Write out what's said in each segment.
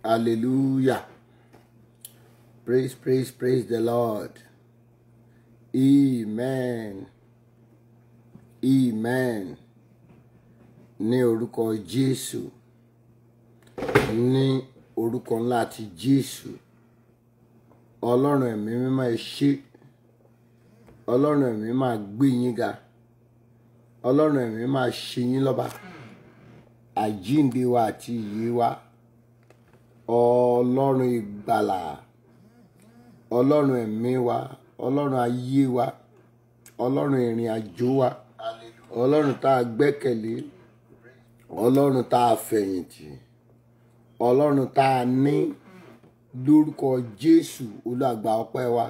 Hallelujah. Praise, praise, praise the Lord. Amen. Amen. Ní orúkọ Jésù. Ní orúkọ ńlá ti Jésù. Ọlọ́run ẹ̀mí mímọ́ ẹ ṣé. Ọlọ́run ẹ̀mí máa gbé yín ga. Ọlọ́run ẹ̀mí máa ṣe yín lọ́ba. Àjíǹde wa àti ìyè wa. Ọlọ́run ìgbàlà. Ọlọ́run ẹ̀mí wa. Ọlọ́run ayé wa. Ọlọ́run ìrìn àjò wa. Ọlọ́run tá a gbẹ́kẹ̀lé. Ọlọ́run tá a fẹ̀yìntì. Ọlọ́run tá a ní lórúkọ Jésù olúàgbà ọpẹ́ wa.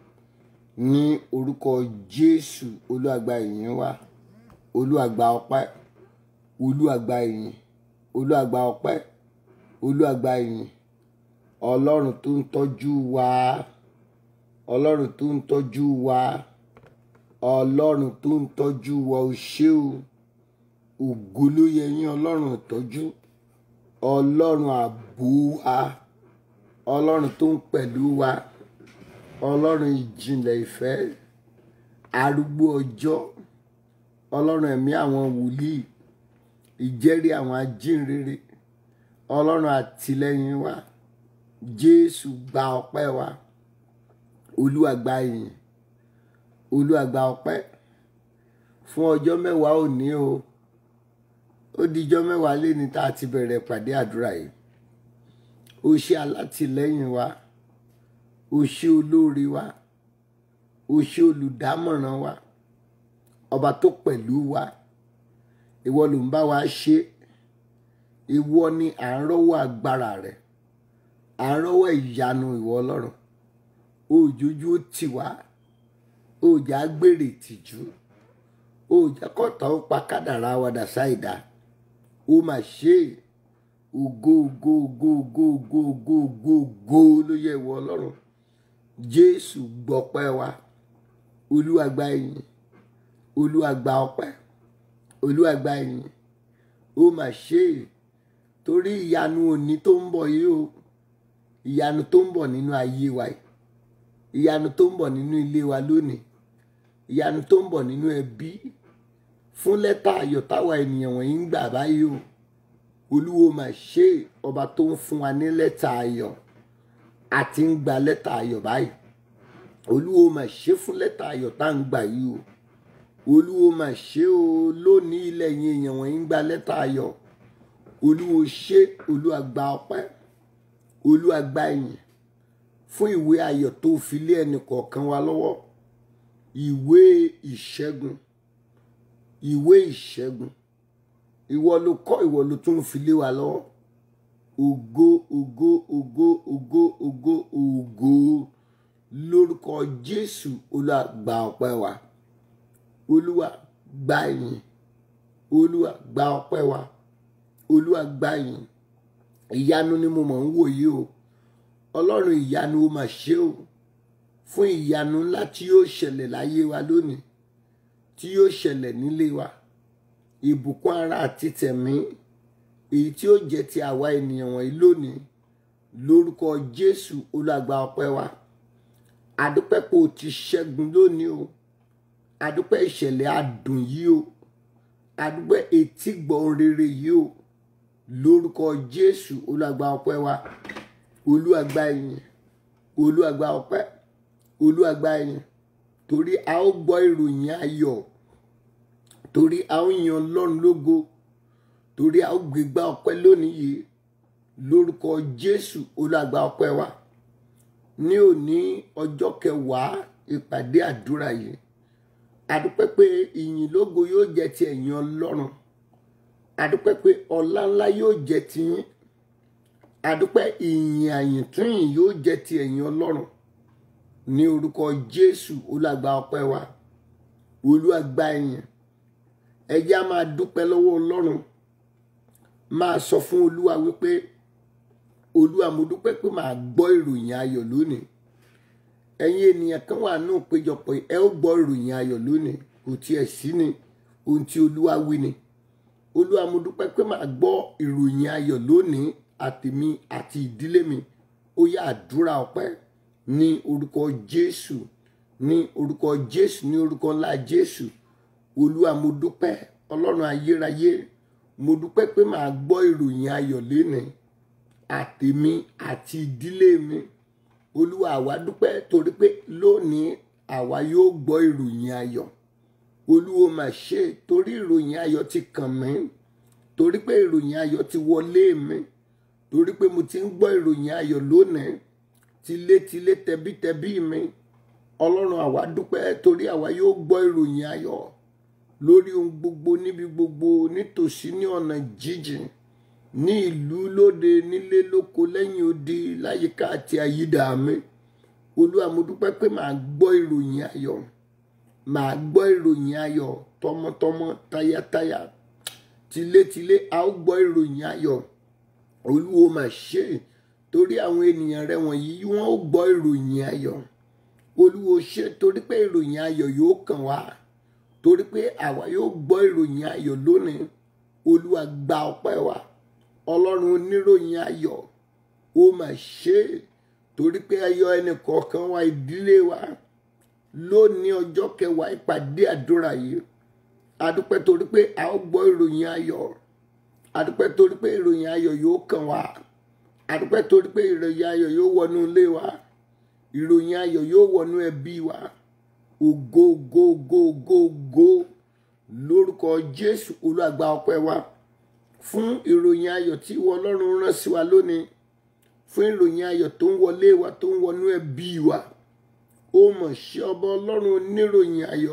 Ní orúkọ Jésù olúàgbà ìyìn wa. Olúàgbà ọpẹ́. Olúàgbà ìyìn. Olúàgbà ọpẹ́. Olúàgbà ìyìn. Ọlọ́run tó ń tọ́jú wa. Ọlọ́run tó ń tọ́jú wa. Ọlọ́run tó ń tọ́jú wa o ṣé o. Ògo ló yẹ yín Ọlọ́run ìtọ́jú. Ọlọ́run ààbò wa. Ọlọ́run tó ń pẹ̀lú wa. Ọlọ́run ìjìnlẹ̀ ìfẹ́. Arúgbó ọjọ́. Ọlọ́run ẹ̀mí àwọn wòlíì. Ìjẹ́rìí àwọn ajínrere. Ọlọ́run àtìlẹ́yìn wa. Jésù gba ọpẹ́ wa. Olúwa gba ìyìn. Olúwa gba ọpẹ́. Fún ọjọ́ mẹ́wàá òní o. Ó dijọ́ mẹ́wàá léni tá a ti bẹ̀rẹ̀ ìpàdé àdúrà yìí. O ṣé alátìlẹ́yìn wa. O ṣé olóore wa. O ṣé olùdámọ̀ràn wa. Ọba tó pẹ̀lú wa. Ìwọ ló ń bá wa ṣe. Ìwọ ni à ń rọ́wọ́ agbára rẹ̀. À ń rọ́wọ́ ìyanu ìwọ Ọlọ́run. Òjòjú ó tì wá. Òjà gbèrè tìjú. Òjà kọ̀tà ó pa kádàrá wa dà sáìdá. Ó mà ṣe é. Ògo ògo ògo ògo ògo ògo ògo ògo ló yẹ ìwọ Ọlọ́run. Jésù gbọpẹ́ wa. Olúwa gba ìyìn. Olúwa gba ọpẹ́. Olúwa gba ìyìn. Ó mà ṣe é. Torí ìyanu òní tó ń bọ̀ yìí o. Ìyanu tó ń bọ̀ nínú ayé wa yìí. Ìyanu tó ń bọ̀ nínú ilé wa lónìí. Ìyanu tó ń bọ̀ nínú ẹbí. Fún lẹ́tà ayọ̀ táwa ènìyàn wọ̀nyí ń gbà báyìí o. Olúwo mà ṣe é. Ọba tó ń fún wa ní lẹ́tà ayọ̀. A ti ń gba lẹ́tà ayọ̀ báyìí. Olúwo mà ṣe fún lẹ́tà ayọ̀ tá à ń gbà yìí o. Olúwo mà ṣe o lónìí ilẹ̀ yín èèyàn wọ̀nyí ń gba lẹ́tà ayọ̀. Olúwo ṣe Olúwa gba ọpẹ́. Olúwa gba ìyìn. Fún ìwé ayọ̀ tó fi lé ẹnì kọ̀ọ̀kan wa lọ́wọ́. Ìwé ìṣẹ́gun. Ìwé ìṣẹ́gun. Ìwọ ló kọ́ ìwọ ló tún fi lé wa lọ́wọ́. Ògo ògo ògo ògo ògo ògo lórúkọ Jésù Olúwa gba ọpẹ́ wa. Olúwa gba ìyìn. Olúwa gba ọpẹ́ wa. Olúwa gba ìyìn. Ìyanu ni mo mọ̀ ń wò yìí o. Ọlọ́run ìyanu ó mà ṣe o. Fún ìyanu ńlá tí yóò ṣẹlẹ̀ láyé wa lónìí. Tí yóò ṣẹlẹ̀ nílé wa. Ìbùkún ara àti tẹ̀mí. Èyí tí ó jẹ́ ti àwa ènìyàn wọ̀nyí lónìí. Lórúkọ Jésù Olúwa gba ọpẹ́ wa. Adúpẹ́ pé o ti ṣẹ́gun lónìí o. Adúpẹ́ ìṣẹ̀lẹ̀ adùn yìí o. Adúpẹ́ etígbọ̀ rere yìí o. Lórúkọ Jésù Olúwa gba ọpẹ́ wa. Olúwa gba ìyìn. Olúwa gba ọpẹ́. Olúwa gba ìyìn. Torí a ó gbọ́ ìròyìn ayọ̀. Torí a ó yan Ọlọ́run lógo. Torí a ó gbégbá ọpẹ́ lónìí yìí. Lórúkọ Jésù Olúwa gba ọpẹ́ wa. Ní òní ọjọ́ kẹwàá ìpàdé àdúrà yìí. Adúpẹ́ pé ìyìn lógo yóò jẹ́ ti ẹ̀yin Ọlọ́run. Adúpẹ́ pé ọlá ńlá yóò jẹ́ ti yín. Adúpẹ́ ìyìn àyìntúnyìn yóò jẹ́ ti ẹ̀yin Ọlọ́run. Ní orúkọ Jésù Olúwa gba ọpẹ́ wa. Olúwa gba ìyìn. Ẹ jẹ́ á máa dúpẹ́ lọ́wọ́ Ọlọ́run. Máa sọ fún Olúwa wípé Olúwa mo dúpẹ́ pé màá gbọ́ ìròyìn ayọ̀ lónìí. Ẹ̀yin ènìyàn kan wà nínú ìpéjọpọ̀ yìí, ẹ ó gbọ́ ìròyìn ayọ̀ lónìí. Kò tiẹ̀ sí ni ohun tí Olúwa wí ni. Olúwa mo dúpẹ́ pé màá gbọ́ ìròyìn ayọ̀ lónìí àtèmi àti ìdílé mi ó yá àdúrà ọpẹ́ ní orúkọ jésù ní orúkọ jésù ní orúkọ ńlá jésù olúwa mo dúpẹ́ ọlọ́run ayérayé mo dúpẹ́ pé màá gbọ́ ìròyìn ayọ̀ lénìí àtèmi àti ìdílé mi olúwa àwa dúpẹ́ torí pé lónìí àwa yóò gbọ́ ìròyìn ayọ̀ olúwo mà ṣe torí ìròyìn ayọ̀ ti kàn mí torí pé ìròyìn ayọ̀ ti wọlé mi torí pé mo ti ń gbọ́ ìròyìn ayọ̀ lónìí tilétilé tẹbítẹbí mi ọlọ́run àwa dúpẹ́ torí àwa yóò gbọ́ ìròyìn ayọ̀ lórí ohun gbogbo níbi gbogbo nítòsí ní ọ̀nà jíjìn ní ìlú lóde nílé lóko lẹ́yìn odi láyìíká àti àyídà mi olúwa mo dúpẹ́ pé màá gbọ́ ìròyìn ayọ̀ màá gbọ́ ìròyìn ayọ̀ tọmọtọmọ tayátayá tilétilé a ó gbọ́ ìròyìn ayọ̀ olúwo mà ṣe torí àwọn ènìyàn rẹ wọ̀nyí wọ́n ó gbọ́ ìròyìn ayọ̀ olúwo ṣe torí pé ìròyìn ayọ̀ yóò kàn wá torí pé àwa yóò gbọ́ ìròyìn ayọ̀ lónìí olúwa gba ọpẹ́ wa ọlọ́run oníròyìn ayọ̀ ó mà ṣe torí pé ayọ̀ ẹnì kọ̀ọ̀kan wa ìdílé wa lónìí ọjọ́ kẹwàá ìpàdé àdúrà yìí adúpẹ́ torí pé a ó gbọ́ ìròyìn ayọ̀ adúpẹ́ torí pé ìròyìn ayọ̀ yóò kàn wá adúpẹ́ torí pé ìròyìn ayọ̀ yóò wọnú ilé wa ìròyìn ayọ̀ yóò wọnú ẹbí wa ògo ògo ògo ògo ògo lórúkọ jésù olúàgbà ọpẹ́ wa fún ìròyìn ayọ̀ tí ìwọ ọlọ́run rán sí wa lónìí fún ìròyìn ayọ̀ tó ń wọlé wa tó ń wọnú ẹbí wa ó mọ̀ ṣe ọba ọlọ́run oníròyìn ayọ̀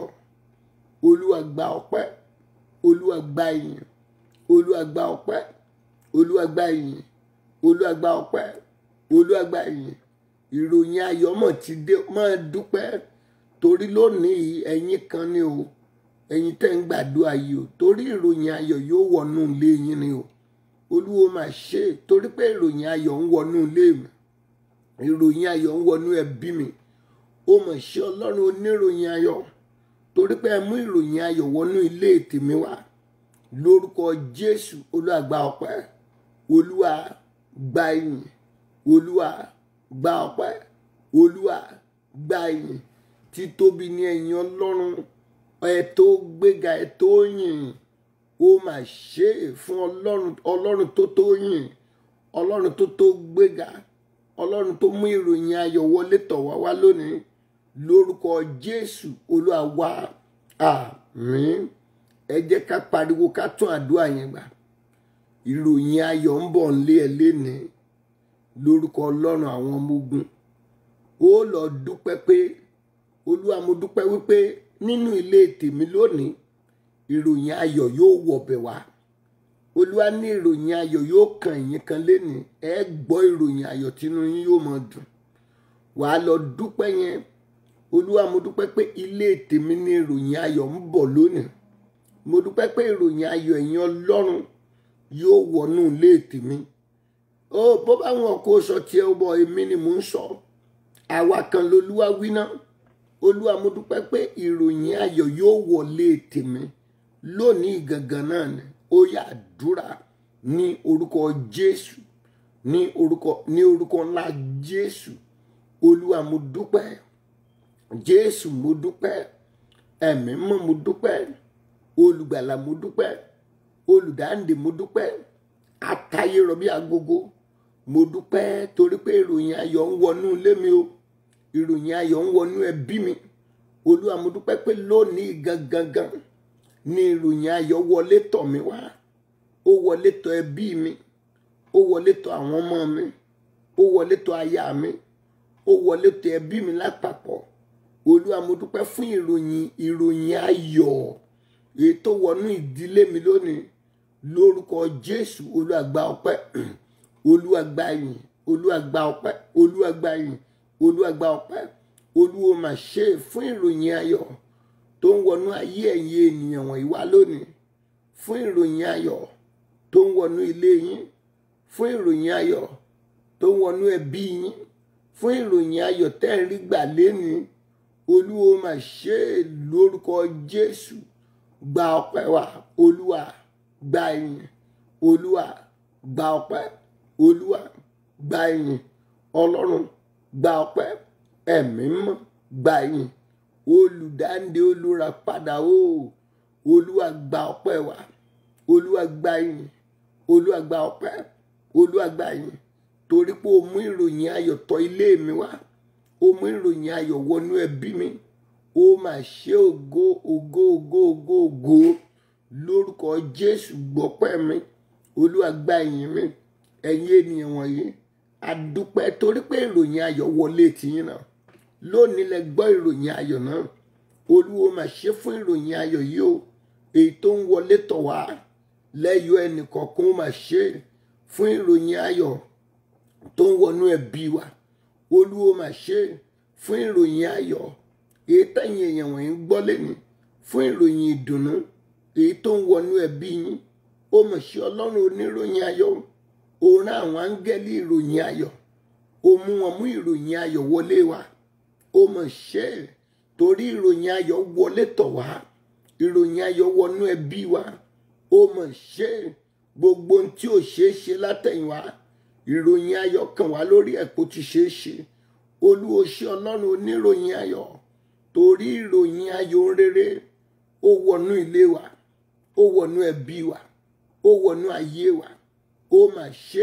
olúwa gba ọpẹ́ olúwa gba ìyìn olúwa gba ọpẹ́ olúwa gba ìyìn olúwa gba ọpẹ́ olúwa gba ìyìn ìròyìn ayọ̀ mọ̀ ti dé máa dúpẹ́ torí lónìí ẹ̀yin kan ni o ẹ̀yin tẹ́ ń gbàdúrà yìí o torí ìròyìn ayọ̀ yóò wọnú ilé yín ni o olúwo máa ṣe é torí pé ìròyìn ayọ̀ ń wọnú ilé mi ìròyìn ayọ̀ ń wọnú ẹbí mi ó mọ̀ ṣe ọlọ́run oníròyìn ayọ̀ torí pé ẹ mú ìròyìn ayọ̀ wọnú ilé tèmi wá lórúkọ jésù olúwa gba ọpẹ́ olúwa gba ìyìn olúwa gba ọpẹ́ olúwa gba ìyìn títóbi ní ẹ̀yìn ọlọ́run ẹ tó gbéga ẹ tó yìn ó mà ṣe é fún ọlọ́run ọlọ́run tó tó yìn ọlọ́run tó tó gbéga ọlọ́run tó mú ìròyìn ayọ̀ wọlé tọ̀ wá wá lónìí lórúkọ jésù olúwa wá àmín ẹ jẹ́ ká pariwo ká tún àdúrà yẹn gbà ìròyìn ayọ̀ ń bọ̀ nílé ẹ lénìí lórúkọ ọlọ́run àwọn ọmọ ogun ó lọ dúpẹ́ pé olúwa mo dúpẹ́ wípé nínú ilé tèmi lónìí ìròyìn ayọ̀ yóò wọ̀bẹ̀ wá olúwa ní ìròyìn ayọ̀ yóò kàn yín kan lénìí ẹ gbọ́ ìròyìn ayọ̀ tínú yín yóò máa dùn wàá lọ dúpẹ́ yẹn olúwa mo dúpẹ́ pé ilé tèmi ní ìròyìn ayọ̀ ń bọ̀ lónìí mo dúpẹ́ pé ìròyìn ayọ̀ ẹ̀yin ọlọ́run yóò wọnú ilé tèmi ó bó bá wọn kó sọ tiẹ̀ ó bọ̀ èmi ni mò ń sọ àwa kan lolúwa wí náà olúwa mo dúpẹ́ pé ìròyìn ayọ̀ yóò wọlé tèmi lónìí gangan náà ni ó yá àdúrà ní orúkọ jésù ní orúkọ ní orúkọ ńlá jésù olúwa mo dúpẹ́ jésù mo dúpẹ́ ẹ̀mí mọ́ mo dúpẹ́ olùgbàlà mo dúpẹ́ olùdáǹdè mo dúpẹ́ atayé rọbí agogo mo dúpẹ́ torí pé ìròyìn ayọ̀ ń wọnú ilé mi o ìròyìn ayọ̀ ń wọnú ẹbí mi olúwa mo dúpẹ́ pé lónìí gangan gan ni ìròyìn ayọ̀ wọlé tọ̀ mí wá ó wọlé tọ̀ ẹbí mi ó wọlé tọ̀ àwọn ọmọ mi ó wọlé tọ̀ aya mi ó wọlé tọ̀ ẹbí mi lápapọ̀ olúwa mo dúpẹ́ fún ìròyìn ìròyìn ayọ̀ èyí tó wọnú ìdílé mi lónìí lórúkọ jésù olúwa gba ọpẹ́ olúwa gba ìyìn olúwa gba ọpẹ́ olúwa gba ìyìn olúwa gba ọpẹ́ olúwo mà ṣe é fún ìròyìn ayọ̀ tó ń wọnú ayé ẹ̀yin ènìyàn wọ̀nyí wá lónìí fún ìròyìn ayọ̀ tó ń wọnú ilé yín fún ìròyìn ayọ̀ tó ń wọnú ẹbí yín fún ìròyìn ayọ̀ tẹ́ ń rí gbà lénìí olúwo mà ṣe é lórúkọ jésù gba ọpẹ́ wa olúwa gba ìyìn olúwa gba ọpẹ́ olúwa gba ìyìn ọlọ́run gba ọpẹ́ ẹ̀mí mọ́ gba ìyìn olùdáǹdè olùràpadà o olúwa gba ọpẹ́ wa olúwa gba ìyìn olúwa gba ọpẹ́ olúwa gba ìyìn torí pé o mú ìròyìn ayọ̀ tọ̀ ilé mi wá o mú ìròyìn ayọ̀ wọnú ẹbí mi ó mà ṣe ògo ògo ògo ògo ògo lórúkọ jésù gbọ́pẹ́ mi olúwa gba ìyìn mi ẹ̀yin ènìyàn wọ̀nyí adúpẹ́ torí pé ìròyìn ayọ̀ wọlé tìyín náà lónìí lẹ gbọ́ ìròyìn ayọ̀ náà olúwo mà ṣe fún ìròyìn ayọ̀ yìí o èyí tó ń wọlé tọ̀ wá lẹ́yọ̀ ẹnìkọ̀ọ̀kan ó mà ṣe fún ìròyìn ayọ̀ tó ń wọnú ẹbí wa olúwo mà ṣe fún ìròyìn ayọ̀ èyí tẹ̀yìn èèyàn wọ̀nyí gbọ́ lẹ́nu fún ìròyìn ìdùnnú èyí tó ń wọnú ẹbí yín ó mà ṣe ọlọ́run oníròyìn ayọ̀ ó rán àwọn áńgẹ́lì ìròyìn ayọ̀ ó mú wọn mú ìròyìn ayọ̀ wọlé wa ó mà ṣe torí ìròyìn ayọ̀ wọlé tọ̀ wá ìròyìn ayọ̀ wọnú ẹbí wa ó mà ṣe gbogbo ohun tí ò ṣeé ṣe látẹ̀yìnwá ìròyìn ayọ̀ kàn wá lórí ẹ̀ kó ti ṣeé ṣe olúwo ṣe ọlọ́run oníròyìn ayọ̀ torí ìròyìn ayọ̀ rere ó wọnú ilé wa ó wọnú ẹbí wa ó wọnú ayé wa ó mà ṣe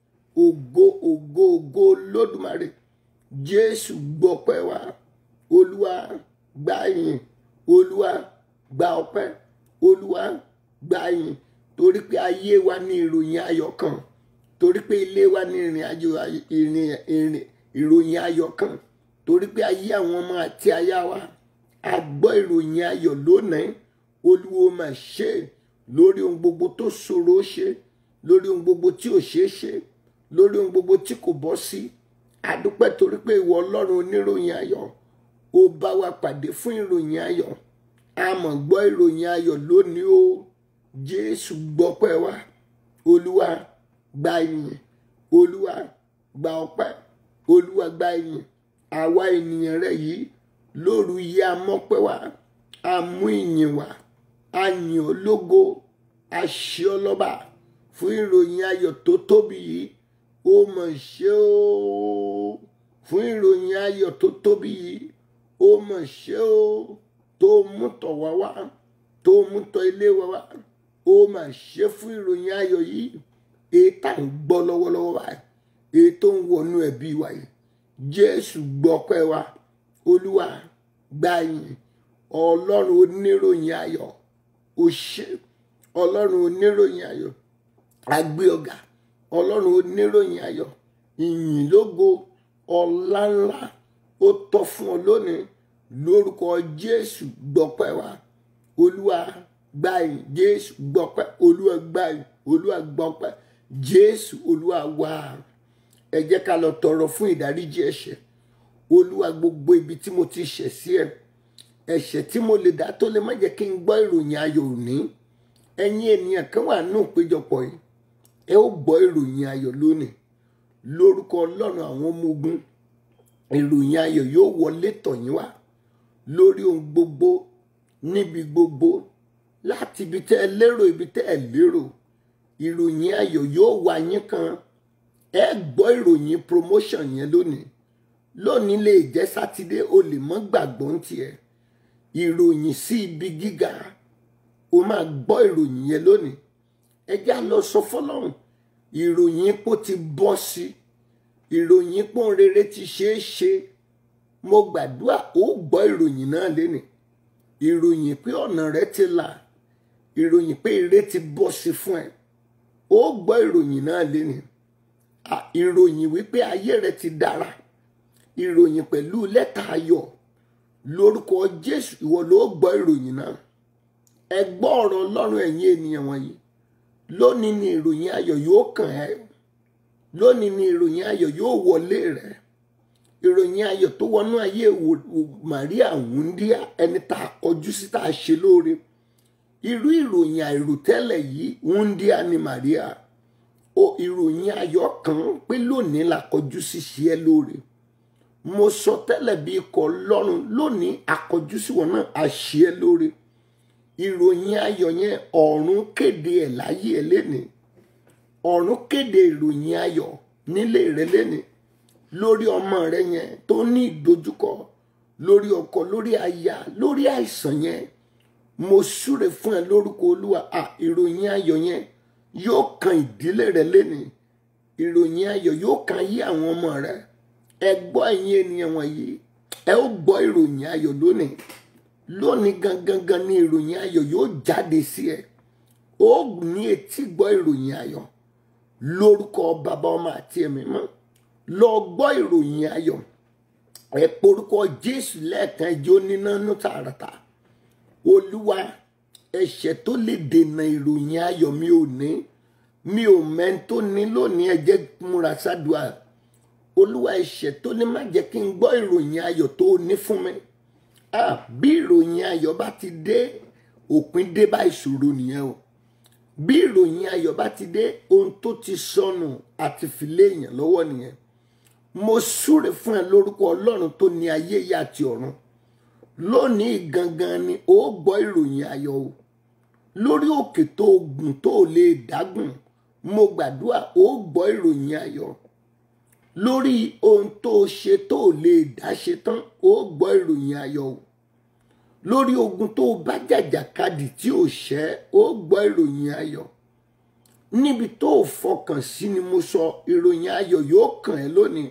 ògo ògo ògo lódùmarè jésù gbọpẹ́ wa olúwa gba ìyìn olúwa gba ọpẹ́ olúwa gba ìyìn torí pé ayé wa ní ìròyìn ayọ̀ kan torí pé ilé wa ní ìrìn àjò ìrìn ìrìn ìròyìn ayọ̀ kan torí pé ayé àwọn ọmọ àti aya wa a gbọ́ ìròyìn ayọ̀ lónìí olúwo mà ṣe lórí ohun gbogbo tó ṣòro ṣe lórí ohun gbogbo tí ò ṣeé ṣe lórí ohun gbogbo tí kò bọ́ sí àdúpẹ́ torí pé ìwọ ọlọ́run oníròyìn ayọ̀ ó bá wa pàdé fún ìròyìn ayọ̀ a mọ̀ gbọ́ ìròyìn ayọ̀ lónìí o jésù gbọ́pẹ́ wa olúwa gba ìyìn olúwa gba ọpẹ́ olúwa gba ìyìn àwa ènìyàn rẹ yìí lóru yìí a mọ́pẹ́ wa a mú ìyìn wa a yìn ọ́ lógo a ṣe ọ́ lọ́ba fún ìròyìn ayọ̀ tó tóbi yìí ó mọ̀ ṣe ó fún ìròyìn ayọ̀ tó tóbi yìí ó mọ̀ ṣe ó tó mú tọ̀ wá wá tó mú tọ̀ ilé wa wá ó mà ṣe fún ìròyìn ayọ̀ yìí èyí tá à ń gbọ́ lọ́wọ́lọ́wọ́ wa èyí tó ń wọnú ẹbí wa yìí jésù gbọ́pẹ́ wa olúwa gba ìyìn ọlọ́run oníròyìn ayọ̀ ó ṣe ọlọ́run oníròyìn ayọ̀ agbé ọ̀gá ọlọ́run oníròyìn ayọ̀ ìyìn lógo ọlá ńlá ó tọ́ fún ọ lónìí lórúkọ jésù gbọ́pẹ́ wa olúwa gba ìyìn jésù gbọ́pẹ́ olúwa gba ìyìn olúwa gbọ́pẹ́ jésù olúwa wá ẹ jẹ́ ká lọ tọrọ fún ìdáríjì ẹ̀ṣẹ̀ olúwa gbogbo ibi tí mo ti ṣẹ̀ sí ẹ ẹ̀ṣẹ̀ tí mo lè dá tó lè má jẹ́ kí n gbọ́ ìròyìn ayọ̀ òní ẹ̀yin ènìyàn kan wà nínú ìpéjọpọ̀ yìí ẹ ó gbọ́ ìròyìn ayọ̀ lónìí lórúkọ ọlọ́run àwọn ọmọ ogun ìròyìn ayọ̀ yóò wọlé tọ̀ yín wá lórí ohun gbogbo níbi gbogbo láti ibi tẹ́ ẹ lérò ibi tẹ́ ẹ lérò ìròyìn ayọ̀ yóò wá yín kan ẹ gbọ́ ìròyìn promotion yẹn lónìí lónìí lè jẹ́ sátidé o lè mọ́ gbàgbọ́ ń tiẹ̀ ìròyìn sí ibi gíga o máa gbọ́ ìròyìn yẹn lónìí ẹ já lọ sọ fọlọ́run ìròyìn ipò ti bọ́ sí ìròyìn ipò rere ti ṣeé ṣe mo gbàdúrà ó gbọ́ ìròyìn náà lénìí ìròyìn pé ọ̀nà rẹ ti là ìròyìn pé ire ti bọ́ sí fún ẹ ó gbọ́ ìròyìn náà lénìí ìròyìn wípé ayé rẹ ti dára ìròyìn pẹ̀lú lẹ́tà ayọ̀ lórúkọ jésù ìwọ ló gbọ́ ìròyìn náà ẹ gbọ́ ọ̀rọ̀ ọlọ́run ẹ̀yin ènìyàn wọ̀nyí lónìí ni ìròyìn ayọ̀ yóò kàn ẹ́ lónìí ni ìròyìn ayọ̀ yóò wọlé rẹ ìròyìn ayọ̀ tó wọnú ayé Màríà wúndíá ẹni tá a kọjú sí tá a ṣe lóore irú ìròyìn àìròtẹ́lẹ̀ yìí wúndíá ni Màríà o ìròyìn ayọ̀ kan pé lónìí la kọjú sí ṣe ẹ́ lóore mo sọ tẹ́lẹ̀ bí ikọ̀ lọ́run lónìí àkọjú sí wọn náà a ṣe ẹ́ lóore ìròyìn ayọ̀ yẹn ọ̀run kéde ẹ̀ láyé ẹ̀ lénìí ọ̀run kéde ìròyìn ayọ̀ nílé rẹ lẹ́ni lórí ọmọ rẹ yẹn tó ní ìdojúkọ lórí ọkọ lórí aya lórí àìsàn yẹn mo súre fún ẹ lórúkọ olúwa à ìròyìn ayọ̀ yẹn yóò kan ìdílé rẹ lẹ́ni ìròyìn ayọ̀ yóò kan ayé àwọn ọmọ rẹ ẹ gbọ́ ẹ̀yin ènìyàn wọ̀nyí ẹ ó gbọ́ ìròyìn ayọ̀ lónìí lónìí gangan gan ni ìròyìn ayọ̀ yóò jáde sí ẹ ó ní etí gbọ́ ìròyìn ayọ̀ lórúkọ bàbá ọmọ àti ẹ̀mí mọ́ lọ gbọ́ ìròyìn ayọ̀ ẹ porúkọ jésù lẹ́ẹ̀kan ẹjọ́ níná nú tààràtà olúwa ẹ̀ṣẹ̀ tó lè dènà ìròyìn ayọ̀ mi ò ní mi ò mẹ́ni tó ní lónìí ẹ jẹ́ múra sádùá olúwa ẹ̀ṣẹ̀ tó ní má jẹ́ kí n gbọ́ ìròyìn ayọ̀ tó o ní fún mi ah bí ìròyìn ayọ̀ bá ti dé òpin dé bá ìṣòro nìyẹn o bí ìròyìn ayọ̀ bá ti dé ohun tó ti sọnù àti fìlẹ̀ èèyàn lọ́wọ́ nìyẹn mo súre fún ẹ lórúkọ ọlọ́run tó ní ayé yìí àti ọ̀run lónìí gangan ni ó gbọ́ ìròyìn ayọ̀ o lórí òkè tó gùn tó lè dágùn mo gbàdúrà ó gbọ́ ìròyìn ayọ̀ lórí ohun tó ṣe tó lè dá ṣe tán ó gbọ́ ìròyìn ayọ̀ o lórí ogun tó bá jàjàkadì tí ò ṣẹ́ ó gbọ́ ìròyìn ayọ̀ níbi tó fọkàn sí ni mo sọ ìròyìn ayọ̀ yóò kàn ẹ́ lónìí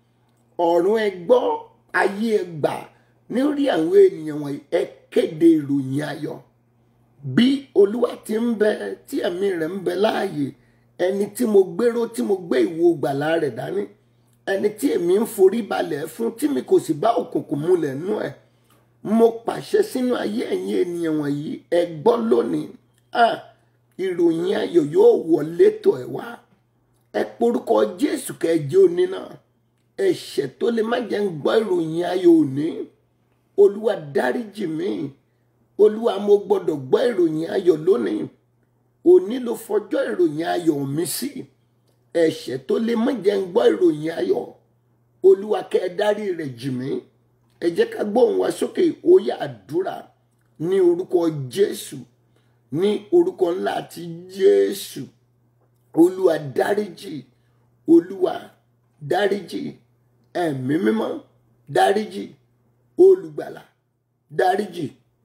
ọ̀run ẹ gbọ́ ayé ẹ gbà lórí àwọn ènìyàn wọ̀nyí ẹ kéde ìròyìn ayọ̀ bí olúwa ti ń bẹ tí ẹ̀mí rẹ̀ ń bẹ láàyè ẹni tí mo gbéró tí mo gbé ìwo gbàlà rẹ̀ dání ẹni tí èmi ń forí balẹ̀ fún tí mi kò sì bá òkùnkùn múlẹ̀ nú ẹ̀ mo pàṣẹ sínú ayé ẹ̀yin ènìyàn wọ̀nyí ẹ gbọ́ lónìí ah ìròyìn ayọ̀ yóò wọlé tọ̀ ẹ̀ wá ẹ porúkọ jésù kẹjẹ òní náà ẹ̀ṣẹ̀ tó lè má jẹ́ ń gbọ́ ìròyìn ayọ̀ òní olúwa dáríjì mí olúwa mo gbọ́dọ̀ gbọ́ ìròyìn ayọ̀ lónìí òní ló fọjọ́ ìròyìn ayọ̀ mi sí ẹ̀ṣẹ̀ tó lè má jẹ́ ń gbọ́ ìròyìn ayọ̀ olúwa kẹ́ ẹ dárí rẹ̀ jì mí ẹ jẹ́ ká gbóhùn wa sókè ó yá àdúrà ní orúkọ jésù ní orúkọ ńlá ti jésù olúwa dáríjì olúwa dáríjì ẹ̀mí mímọ́ dáríjì olùgbàlà dáríjì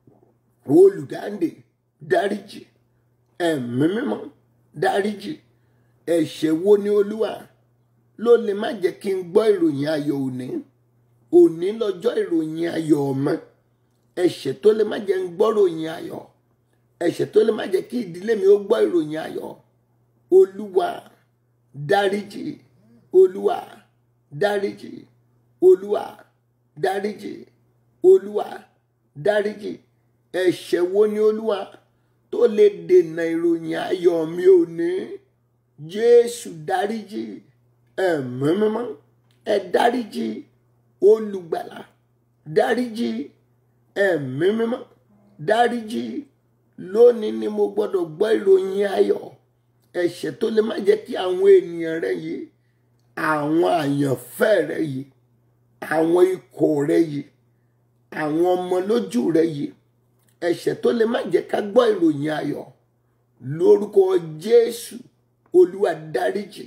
olùdáǹdè dáríjì ẹ̀mí mímọ́ dáríjì ẹ̀ṣẹ̀ wo ni olúwa ló lè má jẹ́ kí n gbọ́ ìròyìn ayọ̀ òní òní lọ́jọ́ ìròyìn ayọ̀ ọmọ ẹ̀ṣẹ̀ tó lè má jẹ́ ń gbọ́ ìròyìn ayọ̀ ẹ̀ṣẹ̀ tó lè má jẹ́ kí ìdílé mi ó gbọ́ ìròyìn ayọ̀ olúwa dáríjì olúwa dáríjì olúwa dáríjì olúwa dáríjì ẹ̀ṣẹ̀ wo ni olúwa tó lè dènà ìròyìn ayọ̀ mi ò ní jésù dáríjì ẹ̀mí mímọ́ ẹ dáríjì olùgbàlà dáríjì ẹ̀mí mímọ́ dáríjì lónìí ni mo gbọ́dọ̀ gbọ́ ìròyìn ayọ̀ ẹ̀ṣẹ̀ tó lè má jẹ́ kí àwọn ènìyàn rẹ yìí àwọn àyànfẹ́ rẹ yìí àwọn ikọ̀ rẹ yìí àwọn ọmọ lójú rẹ yìí ẹ̀ṣẹ̀ tó lè má jẹ́ ká gbọ́ ìròyìn ayọ̀ lórúkọ jésù olúwa dáríjì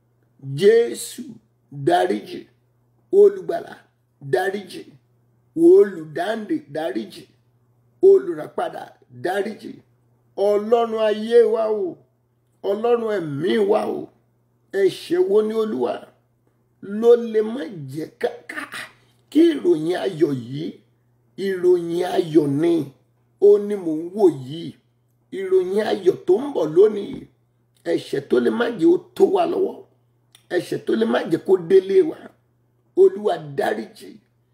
jésù dáríjì olùgbàlà dáríjì olùdáǹdè dáríjì olùràpadà dáríjì ọlọ́run ayé wa o ọlọ́run ẹ̀mí wa o ẹ̀ṣẹ̀ wo ni olúwa ló lè má jẹ́ ká kí ìròyìn ayọ̀ yìí ìròyìn ayọ̀ ni ó ní mò ń wò yìí ìròyìn ayọ̀ tó ń bọ̀ lónìí ẹ̀ṣẹ̀ tó lè má jẹ́ ó tó wa lọ́wọ́ ẹ̀ṣẹ̀ tó lè má jẹ́ kó délé wa olúwa dáríjì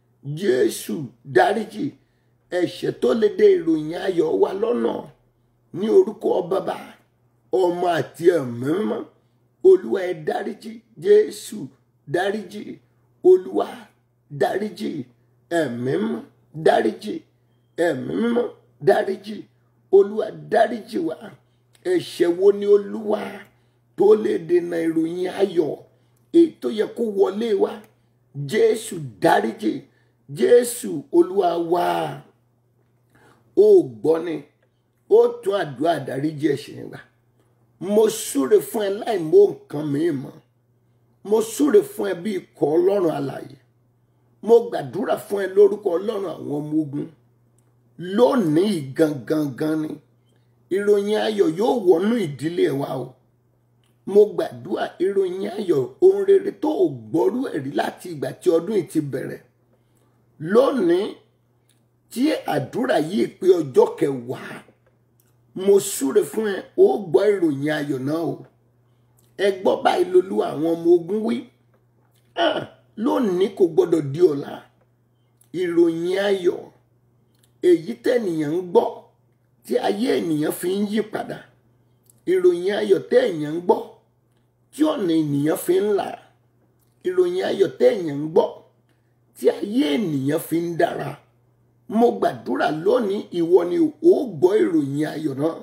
jésù dáríjì ẹ̀ṣẹ̀ tó lè dé ìròyìn ayọ̀ wa lọ́nà ní orúkọ bàbá ọmọ àti ẹ̀mí mímọ́ olúwa ẹ dáríjì jésù dáríjì olúwa dáríjì ẹ̀mí mímọ́ dáríjì ẹ̀mí mímọ́ dáríjì olúwa dáríjì wa ẹ̀ṣẹ̀ wo ni olúwa tó lè dènà ìròyìn ayọ̀ èyí tó yẹ kó wọlé wa jésù dáríjì jésù olúwa wa ó gbọ́ ni ó tún àdúrà dáríjì ẹ̀ṣẹ̀ yẹn gbà mo súre fún ẹ láì mọ nǹkan mìíràn mo súre fún ẹ bí ikọ̀ ọlọ́run alààyè mo gbàdúrà fún ẹ lórúkọ ọlọ́run àwọn ọmọ ogun lónìí gangan gan ni ìròyìn ayọ̀ yóò wọnú ìdílé wa o mo gbàdúrà ìròyìn ayọ̀ ohun rere tó o gbọ́rú ẹ̀rí láti ìgbà tí ọdún yìí ti bẹ̀rẹ̀ lónìí tí àdúrà yìí pé ọjọ́ kẹwàá mo súre fún ẹ ó gbọ́ ìròyìn ayọ̀ náà o ẹ gbọ́ báyìí lolú àwọn ọmọ ogun wí Ah, lónìí kò gbọ́dọ̀ di ọ̀la ìròyìn ayọ̀ èyí tẹ̀nìyàn ń gbọ́ tí ayé ènìyàn fi ń yí padà ìròyìn ayọ̀ tẹ́ èèyàn ń gbọ́ tí ọ̀nà ènìyàn fi ń là ìròyìn ayọ̀ tẹ́ èèyàn ń gbọ́ tí ayé ènìyàn fi ń dára mo gbàdúrà lónìí ìwọ ni ó gbọ́ ìròyìn ayọ̀ náà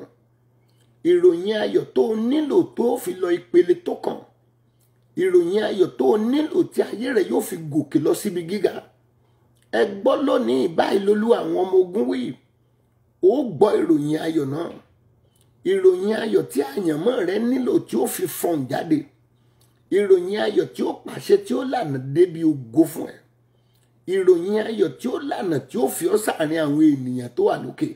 ìròyìn ayọ̀ tó o nílò tó o fi lọ ìpele tó kàn ìròyìn ayọ̀ tó o nílò tí ayé rẹ yóò fi gòkè lọ síbi gíga ẹ gbọ́ lónìí báyìí lolú àwọn ọmọ ogun wí ó gbọ́ ìròyìn ayọ̀ náà ìròyìn ayọ̀ tí àyànmọ́ rẹ nílò tí ó fi fọ̀n jáde ìròyìn ayọ̀ tí ó pàṣẹ tí ó lànà débi ògo fún ẹ ìròyìn ayọ̀ tí ó lànà tí ó fi ọ́ sáàrin àwọn ènìyàn tó wà lókè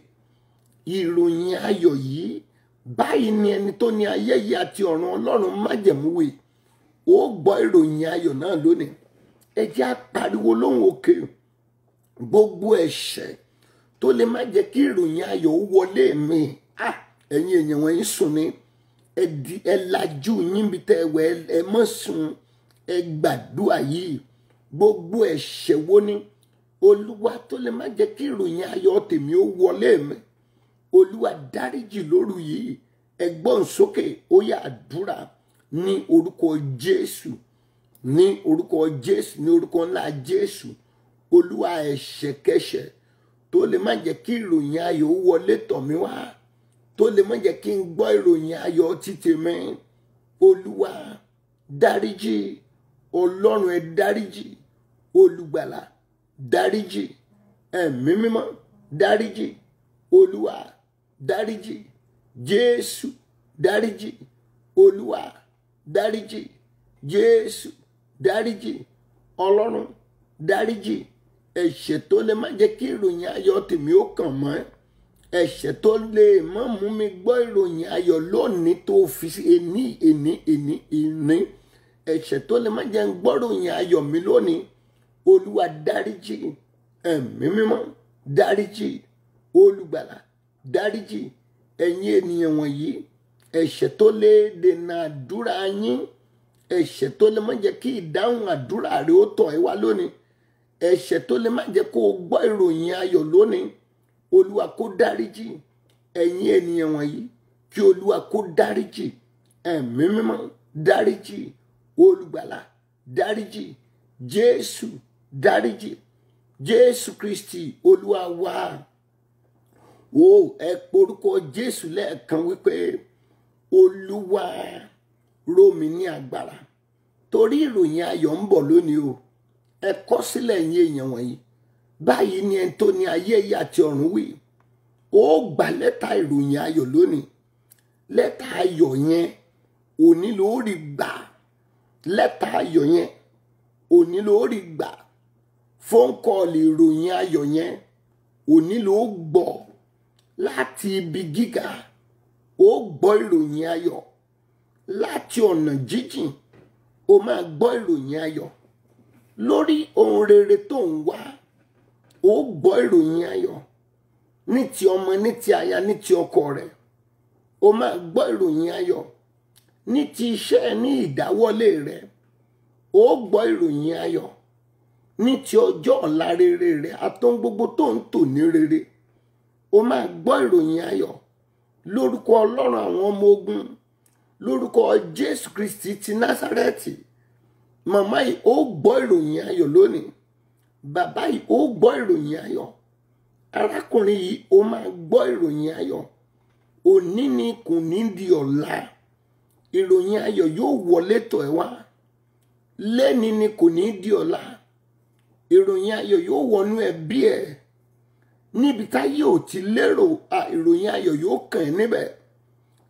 ìròyìn ayọ̀ yìí báyìí ni ẹni tó ní ayé yìí àti ọ̀run ọlọ́run májẹ̀múwe ó gbọ́ ìròyìn ayọ̀ náà lónìí ẹ jẹ́ á pariwo lóhùn òkè gbogbo ẹ̀ṣẹ̀ tó lè má jẹ́ kí ìròyìn ayọ̀ ó wọlé mi Ah, ẹ̀yin èèyàn wọ̀nyí sùn ní ẹ di- ẹ lajú yín bí tẹ́ ẹ wẹ̀ ẹ- ẹ mọ́ sùn ẹ gbàdúrà yìí gbogbo ẹ̀ṣẹ̀ wo ni olúwa tó lè má jẹ́ kí ìròyìn ayọ̀ tèmi ó wọlé mi olúwa dáríjì lóru yìí ẹgbọ́n sókè ó yá àdúrà ní orúkọ jésù ní orúkọ jésù ní orúkọ ńlá jésù olúwa ẹ̀ṣẹ̀kẹ́ṣẹ̀ tó lè má jẹ́ kí ìròyìn ayọ̀ ó wọlé tọ̀ mí wá tó lè má jẹ́ kí n gbọ́ ìròyìn ayọ̀ títì mi olúwa dáríjì ọlọ́run ẹ dáríjì olùgbàlà dáríjì ẹ̀mí mímọ́ dáríjì olúwa dáríjì jésù dáríjì olúwa dáríjì jésù dáríjì ọlọ́run dáríjì ẹ̀ṣẹ̀ tó lè má jẹ́ kí ìròyìn ayọ̀ tèmi ó kàn mọ́ ẹ̀ṣẹ̀ tó lè má mú mi gbọ́ ìròyìn ayọ̀ lónìí tó fi sí ení ení ení ìní ẹ̀ṣẹ̀ tó lè má jẹ́ ń gbọ́ ìròyìn ayọ̀ mi lónìí olúwa dáríjì ẹ̀mí mímọ́ dáríjì olùgbàlà dáríjì ẹ̀yin ènìyàn wọ̀nyí ẹ̀ṣẹ̀ tó lè dènà àdúrà yín ẹ̀ṣẹ̀ tó lè má jẹ́ kí ìdáhùn àdúrà rẹ ó tọ̀ ẹ́ wá lónìí ẹ̀ṣẹ̀ tó lè má jẹ́ kó o gbọ́ ìròyìn ayọ̀ lónìí olúwa kó dáríjì ẹ̀yin ènìyàn wọ̀nyí kí olúwa kó dáríjì ẹ̀mí mímọ́ dáríjì olùgbàlà dáríjì jésù dáríjì jésù kristi olúwa wa wo ẹ porúkọ jésù lẹ́ẹ̀kan wípé olúwa ró mi ní agbára torí ìròyìn ayọ̀ ń bọ̀ lónìí o ẹ kọ sílẹ̀ yín èèyàn wọ̀nyí báyìí ni ẹni tó ní ayé yìí àti ọ̀run wí ó gba lẹ́tà ìròyìn ayọ̀ lónìí lẹ́tà ayọ̀ yẹn òní ló rí gbà lẹ́tà ayọ̀ yẹn òní ló rí gbà fóńkọ́ọ̀lì ìròyìn ayọ̀ yẹn òní ló gbọ́ láti ibi gíga ó gbọ́ ìròyìn ayọ̀ láti ọ̀nà jíjìn ó máa gbọ́ ìròyìn ayọ̀ lórí ohun rere tó ń wá ó gbọ́ ìròyìn ayọ̀ ní ti ọmọ ní ti aya ní ti ọkọ rẹ̀ ó máa gbọ́ ìròyìn ayọ̀ ní ti iṣẹ́ ní ìdáwọ́lé rẹ̀ ó gbọ́ ìròyìn ayọ̀ ní ti ọjọ́ ọ̀la rere rẹ̀ àtọ́n gbogbo tó ń tò ní rere ó máa gbọ́ ìròyìn ayọ̀ lórúkọ ọlọ́run àwọn ọmọ ogun lórúkọ jésù kristi ti násárẹ́tì màmá yìí ó gbọ́ ìròyìn ayọ̀ lónìí bàbá yìí ó gbọ́ ìròyìn ayọ̀ arákùnrin yìí ó máa gbọ́ ìròyìn ayọ̀ òní ni kò ní di ọ̀la ìròyìn ayọ̀ yóò wọlé tọ̀ ẹ́ wá lẹ́ni ni kò ní di ọ̀la ìròyìn ayọ̀ yóò wọnú ẹbí ẹ̀ níbi táyé ò ti lérò à ìròyìn ayọ̀ yóò kàn ẹ́ níbẹ̀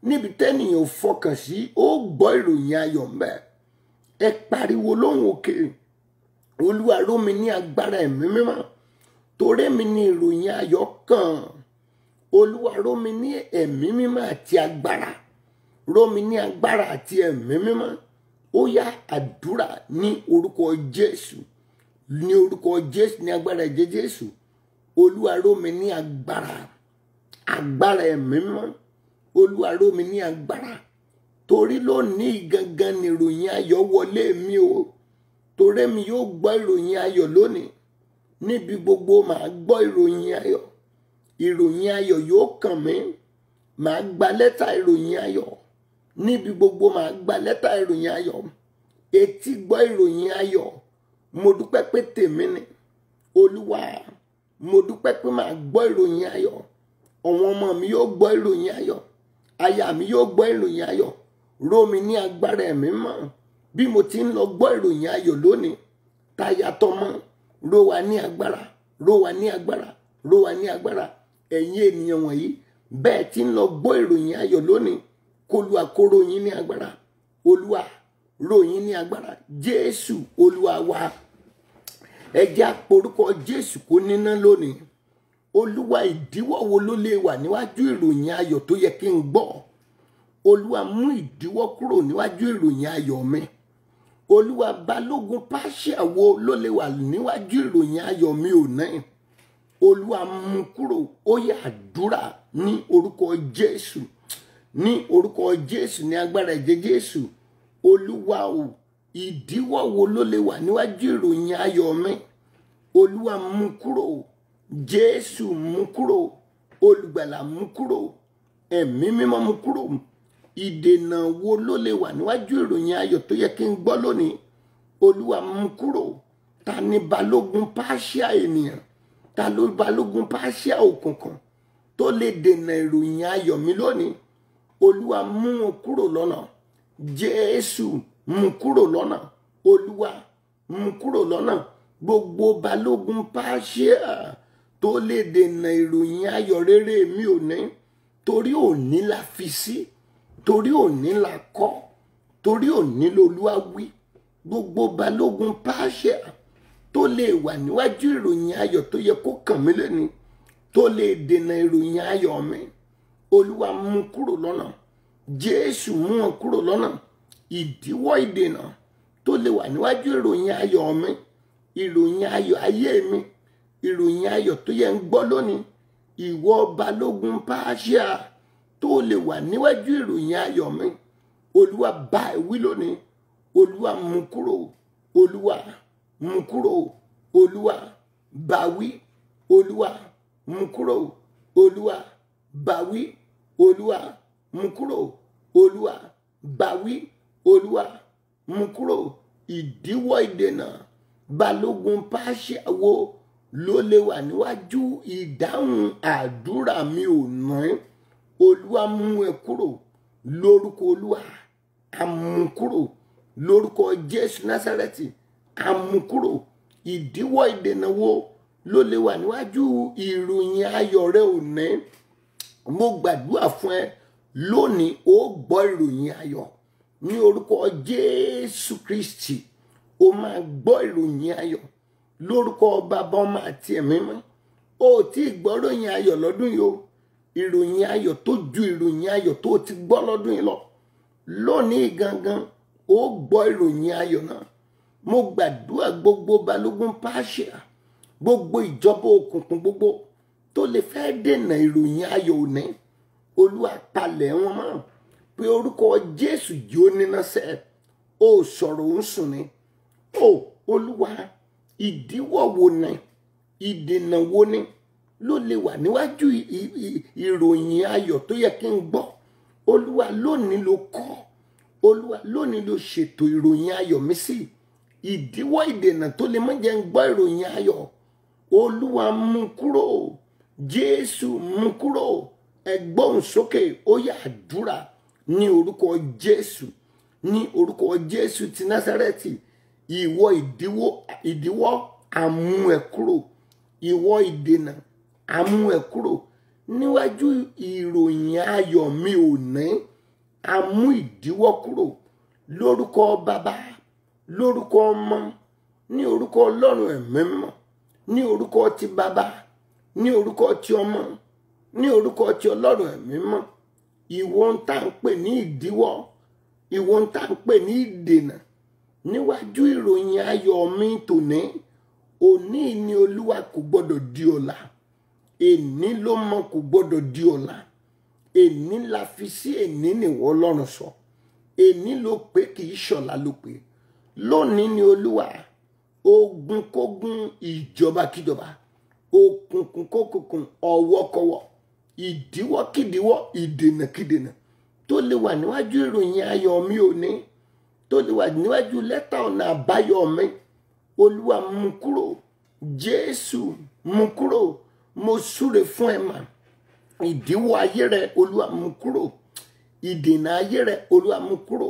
níbi tẹ́nìyàn ò fọkàn sí ó gbọ́ ìròyìn ayọ̀ ń bẹ ẹ pariwo lóhùn òkè olúwa ró mi ní agbára ẹ̀mí mímọ́ torí mi ní ìròyìn ayọ̀ kàn olúwa ró mi ní ẹ̀mí mímọ́ àti agbára ró mi ní agbára àti ẹ̀mí mímọ́ ó yá àdúrà ní orúkọ jésù ní orúkọ jésù ní agbára ẹ̀jẹ̀ jésù olúwa ró mi ní agbára agbára ẹ̀mí mímọ́ olúwa ró mi ní agbára torí lónìí gangan ni ìròyìn ayọ̀ wọlé mi o torí mi yóò gbọ́ ìròyìn ayọ̀ lónìí níbi gbogbo màá gbọ́ ìròyìn ayọ̀ ìròyìn ayọ̀ yóò kàn mí màá gba lẹ́tà ìròyìn ayọ̀ níbi gbogbo màá gba lẹ́tà ìròyìn ayọ̀ etí gbọ́ ìròyìn ayọ̀ mo dúpẹ́ pé tèmi ni olúwa mo dúpẹ́ pé màá gbọ́ ìròyìn ayọ̀ àwọn ọmọ mi yóò gbọ́ ìròyìn ayọ̀ aya mi yóò gbọ́ ìròyìn ayọ̀ ró mi ní agbára ẹ̀mí mọ́ bí mo ti ń lọ gbọ́ ìròyìn ayọ̀ lónìí táyà tọmọ ró wa ní agbára ró wa ní agbára ró wa ní agbára ẹ̀yin ènìyàn wọ̀nyí bẹ́ẹ̀ ti ń lọ gbọ́ ìròyìn ayọ̀ lónìí kólúwa kó ró yín ní agbára olúwa ró yín ní agbára jésù olúwa wa ẹ jẹ́ àporúkọ jésù kó níná lónìí olúwa ìdíwọ́ wo ló lè wà níwájú ìròyìn ayọ̀ tó yẹ kí n gbọ́ olúwa mú ìdíwọ́ kúrò níwájú ìròyìn ayọ̀ mi olúwa balógun pàṣẹ wo ló lè wà níwájú ìròyìn ayọ̀ mi ò náà olúwa mú kúrò ó yá àdúrà ní orúkọ jésù ní orúkọ jésù ní agbára ẹ̀jẹ̀ jésù olúwa o ìdíwọ́ wo ló lè wà níwájú ìròyìn ayọ̀ mi olúwa mú kúrò jésù mú kúrò olùgbàlà mú kúrò ẹ̀mí mímọ́ mú kúrò ìdènà wo ló lè wà níwájú ìròyìn ayọ̀ tó yẹ kí n gbọ́ lónìí olúwa mú kúrò ta ni balógun pàṣẹ ènìyàn ta ló balógun pàṣẹ òkùnkùn tó lè dènà ìròyìn ayọ̀ mi lónìí olúwa mú wọn kúrò lọ́nà jésù mú kúrò lọ́nà olúwa mú kúrò lọ́nà gbogbo balógun pàṣẹ tó lè dènà ìròyìn ayọ̀ rere mi ò ní torí òní la fi sí torí òní la kọ́ torí òní lolúwa wí gbogbo balógun pàṣẹ tó lè wà níwájú ìròyìn ayọ̀ tó yẹ kó kàn mí lẹ́ni tó lè dènà ìròyìn ayọ̀ mi olúwa mú kúrò lọ́nà jésù mú wọn kúrò lọ́nà ìdíwọ́ ìdènà tó lè wà níwájú ìròyìn ayọ̀ mi ìròyìn ayọ̀ ayé mi ìròyìn ayọ̀ tó yẹ ń gbọ́ lónìí ìwọ balógun pàṣẹ tó lè wà níwájú ìròyìn ayọ̀ mi olúwa bá ẹ wí lónìí olúwa mú kúrò olúwa mú kúrò olúwa bá wí olúwa mú kúrò olúwa bá wí olúwa mú kúrò olúwa bá wí olúwa mú kúrò ìdíwọ́ ìdènà balógun pàṣẹ wo ló lè wà níwájú ìdáhùn àdúrà mi ò ná olúwa mú ẹ kúrò lórúkọ olúwa àmúkúrò lórúkọ jésù násàrẹ́tì àmúkúrò ìdíwọ́ ìdènà wo ló lè wà níwájú ìròyìn ayọ̀ rẹ ò ní mo gbàdúrà fún ẹ lónìí ó gbọ́ ìròyìn ayọ̀ ní orúkọ jésù kristi ó máa gbọ́ ìròyìn ayọ̀ lórúkọ bàbá ọmọ àti ẹ̀mí mọ́ ó tí ì gbọ́ ìròyìn ayọ̀ lọ́dún yìí o ìròyìn ayọ̀ tó ju ìròyìn ayọ̀ tó ti gbọ́ lọ́dún yìí lọ lónìí gangan ó gbọ́ ìròyìn ayọ̀ náà mo gbàdúrà gbogbo balógun pàṣẹ gbogbo ìjọba òkùnkùn gbogbo tó lè fẹ́ dènà ìròyìn ayọ̀ òní olúwa palẹ̀ wọn mọ́ pé orúkọ jésù yóò níná sẹ́ ó sọ̀rọ̀ ń sùn ni ó olúwa ìdíwọ́ wo ni ìdènà wo ni ló lè wà níwájú ìròyìn ayọ̀ tó yẹ kí n gbọ́ olúwa lónìí ló kọ́ olúwa lónìí ló ṣètò ìròyìn ayọ̀ mi sí ìdíwọ́ ìdènà tó lè má jẹ́ ń gbọ́ ìròyìn ayọ̀ olúwa mú kúrò jésù mú kúrò ẹgbọ́n sókè ó yá àdúrà ní orúkọ jésù ní orúkọ jésù ti násárẹ́tì ìwọ ìdíwọ́ ìdíwọ́ àmú ẹ kúrò ìwọ ìdènà àmú ẹ kúrò níwájú ìròyìn ayọ̀ mi ò ní a mú ìdíwọ́ kúrò lórúkọ bàbá lórúkọ ọmọ ní orúkọ ọlọ́run ẹ̀mí mímọ́ ní orúkọ ti bàbá ní orúkọ ti ọmọ ní orúkọ ti ọlọ́run ẹ̀mí mímọ́ ìwọ ń tà ń pè ní ìdíwọ́ ìwọ ń tà ń pè ní ìdènà níwájú ìròyìn ayọ̀ mi tòní òní ni olúwa kò gbọdọ̀ di ọ̀la èní ló mọ kò gbọdọ̀ di ọ̀la èní la fi sí èní nìwọ ọlọ́run sọ èní ló pé kì í ṣọ̀la ló pé lónìí ni olúwa ogun kógun ìjọba kíjọba òkùnkùn kókùnkùn ọwọ́kọwọ́ ìdíwọ́kídíwọ́ ìdènàkídènà tó lè wà níwájú ìròyìn ayọ̀ mi òní tó lè wà níwájú lẹ́tà ọ̀nà àbáyọ mi olúwa mú kúrò jésù mú kúrò mo súre fún ẹ mà ìdíwọ́ ayé rẹ olúwa mú kúrò ìdènà ayé rẹ olúwa mú kúrò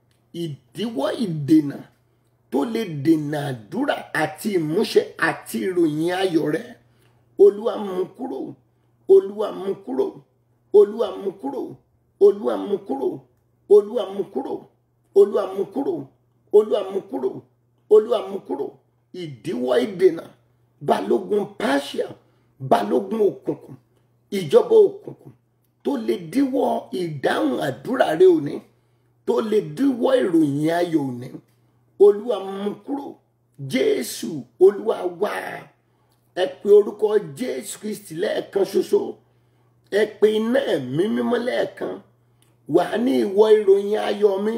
ìdíwọ́ ìdènà tó lè dènà àdúrà àti ìmúṣẹ àti ìròyìn ayọ̀ rẹ olúwa mú kúrò olúwa mú kúrò olúwa mú kúrò olúwa mú kúrò olúwa mú kúrò olúwa mú kúrò olúwa mú kúrò olúwa mú kúrò ìdíwọ́ ìdènà balógun pàṣẹ balógun òkùnkùn ìjọba òkùnkùn tó lè díwọ́ ìdáhùn àdúrà rẹ òní tó lè díwọ́ ìròyìn ayọ̀ òní olúwa mú kúrò jésù olúwa wá ẹ pe orúkọ jésù kristi lẹ́ẹ̀kan ṣoṣo ẹ pe iná ẹ̀mí mímọ́ lẹ́ẹ̀kan wà ní ìwọ ìròyìn ayọ̀ mi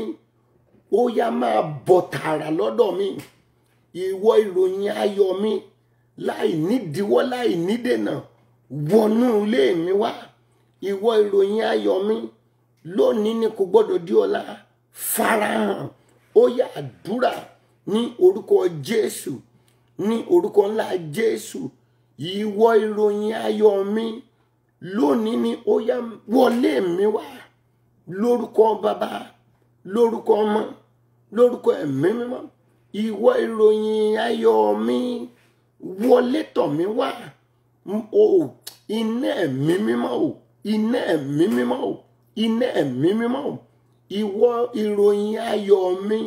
ó yá máa bọ̀ tààrà lọ́dọ̀ mi ìwọ ìròyìn ayọ̀ mi láì nídìíwọ́ láì nídènà wọnú ilé mi wá ìwọ ìròyìn ayọ̀ mi lónìí ni kò gbọ́dọ̀ di ọ̀la farahàn ó yá àdúrà ní orúkọ jésù ní orúkọ ńlá jésù ìwọ ìròyìn ayọ̀ mi lónìí ni ó yá wọlé mi wá lórúkọ bàbá lórúkọ ọmọ lórúkọ ẹ̀mí mímọ́ ìwọ ìròyìn ayọ̀ mi wọlé tọ̀ mí wá o iná ẹ̀mí mímọ́ o iná ẹ̀mí mímọ́ o iná ẹ̀mí mímọ́ o ìwọ ìròyìn ayọ̀ mi